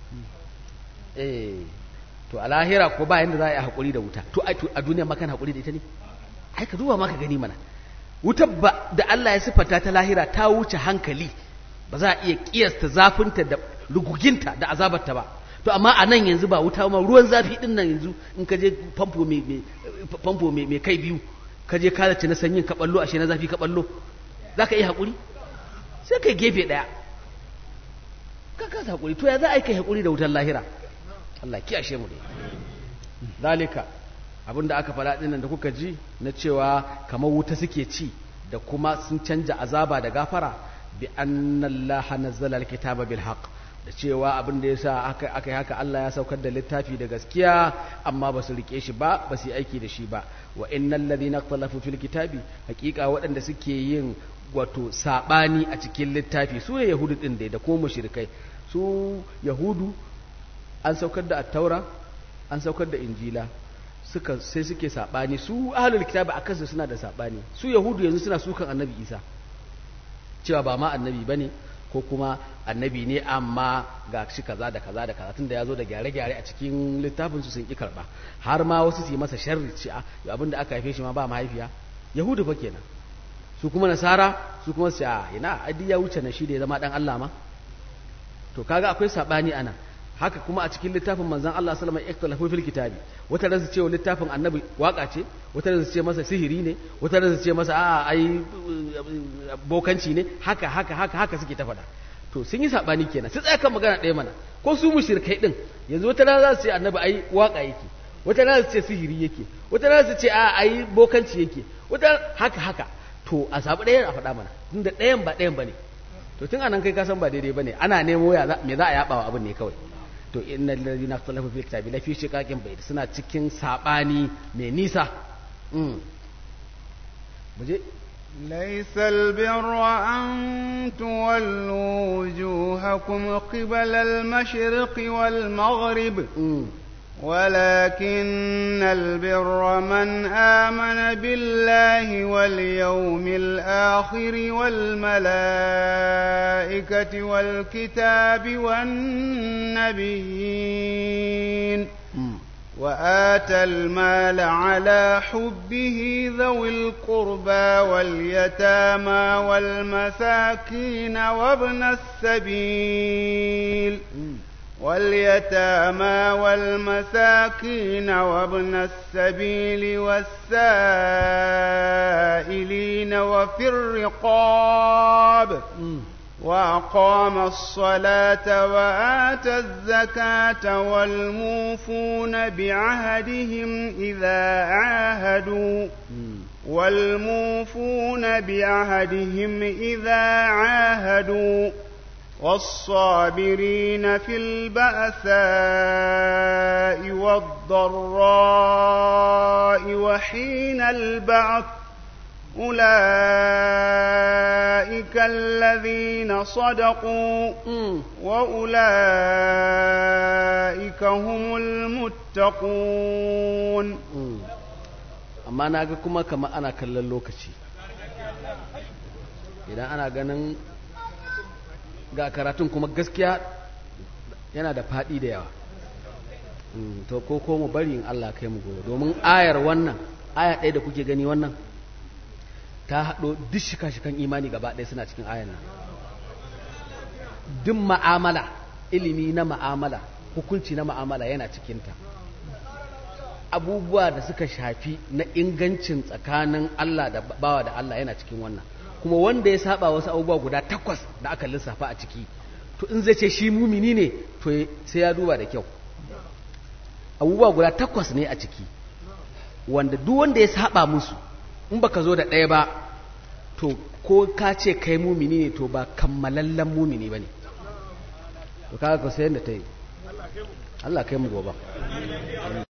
eh to a lahira ko ba yanda za a yi haƙuri da wuta to a duniya makan haƙuri da ita ne ai ka duba maka gani mana wutar ba da Allah ya siffata ta lahira ta wuce hankali ba za a iya kiyasta zafinta da ruguginta da azabarta ba to amma a nan yanzu ba wuta ma ruwan zafi din nan yanzu in ka je famfo mai famfo mai kai biyu ka je ka zaci na sanyin ka ballo ashe na zafi ka ballo za ka yi haƙuri sai kai gefe ɗaya ka kasa haƙuri to ya za a yi kai haƙuri da wutar lahira Allah kiyashe mu dai zalika abinda aka faɗa ɗin da kuka ji na cewa kamar wuta suke ci da kuma sun canja azaba da gafara bi annallaha nazzala alkitaba bil haqq da cewa abin da yasa aka aka yi haka Allah ya saukar da littafi da gaskiya amma ba su rike shi ba ba su yi aiki da shi ba wa innal ladhina ikhtalafu fil kitabi haqiqa waɗanda suke yin wato sabani a cikin littafi su ne yahudu din da kuma mushrikai su yahudu an saukar da at-taura an saukar da injila suka sai suke sabani su ahlul kitabi akan su suna da sabani su yahudu yanzu suna sukan annabi isa cewa ba ma annabi bane ko kuma annabi ne amma ga shi kaza da kaza da kaza tunda ya zo da gyare-gyare a cikin littafin su sun ki karba har ma wasu su yi masa sharri ce a abin da aka haife shi ma ba mahaifiya yahudu fa kenan su kuma nasara su kuma su a ina adi ya wuce na shi da ya zama dan Allah ma to kaga akwai sabani ana haka kuma a cikin littafin manzon Allah sallallahu alaihi wasallam ikhtalafu fil kitabi wata ran su ce littafin annabi waka ce wata ran su ce masa sihiri ne wata ran su ce masa a'a ai bokanci ne haka haka haka haka suke ta faɗa to sun yi sabani kenan sai tsaya kan magana ɗaya mana ko su mushrikai din yanzu wata ran za su ce annabi ai waka yake wata ran su ce sihiri yake wata ran su ce a'a ai bokanci yake wata haka haka to a sabu ɗayan a faɗa mana tunda ɗayan ba ɗayan bane to tun anan kai ka san ba daidai bane ana nemo ya me za a yaba wa abin ne kawai to innal ladina ikhtalafu fil kitabi la fi shiqaqin bayt suna cikin sabani mai nisa mm muje ليس البر أن تولوا وجوهكم قبل المشرق والمغرب ولكن البر من آمن بالله واليوم الآخر والملائكة والكتاب والنبيين وآتى المال على حبه ذوي القربى واليتامى والمساكين وابن السبيل واليتامى والمساكين وابن السبيل والسائلين وفي الرقاب وأقام الصلاة وآتى الزكاة والموفون بعهدهم إذا عاهدوا والموفون بعهدهم إذا عاهدوا والصابرين في البأساء والضراء وحين البعث أولئك الذين صدقوا وأولئك هم المتقون amma na ga kuma kama ana kallon lokaci idan ana ganin ga karatun kuma gaskiya yana da faɗi da yawa to ko ko mu bari in Allah kai mu gobe domin ayar wannan aya ɗaya da kuke gani wannan ta haɗo duk shika-shikan imani gaba ɗaya suna cikin ayar nan duk ma'amala ilimi na ma'amala hukunci na ma'amala yana cikinta abubuwa da suka shafi na ingancin tsakanin Allah da bawa da Allah yana cikin wannan kuma wanda ya saba wasu abubuwa guda takwas da aka lissafa a ciki to in zai ce shi mumini ne to sai ya duba da kyau abubuwa guda takwas ne a ciki wanda duk wanda ya saba musu in baka zo da ɗaya ba to ko ka ce kai mumini ne to ba kammalallen mumini ba ne to kaga ka sayan da ta yi Allah kai mu gobe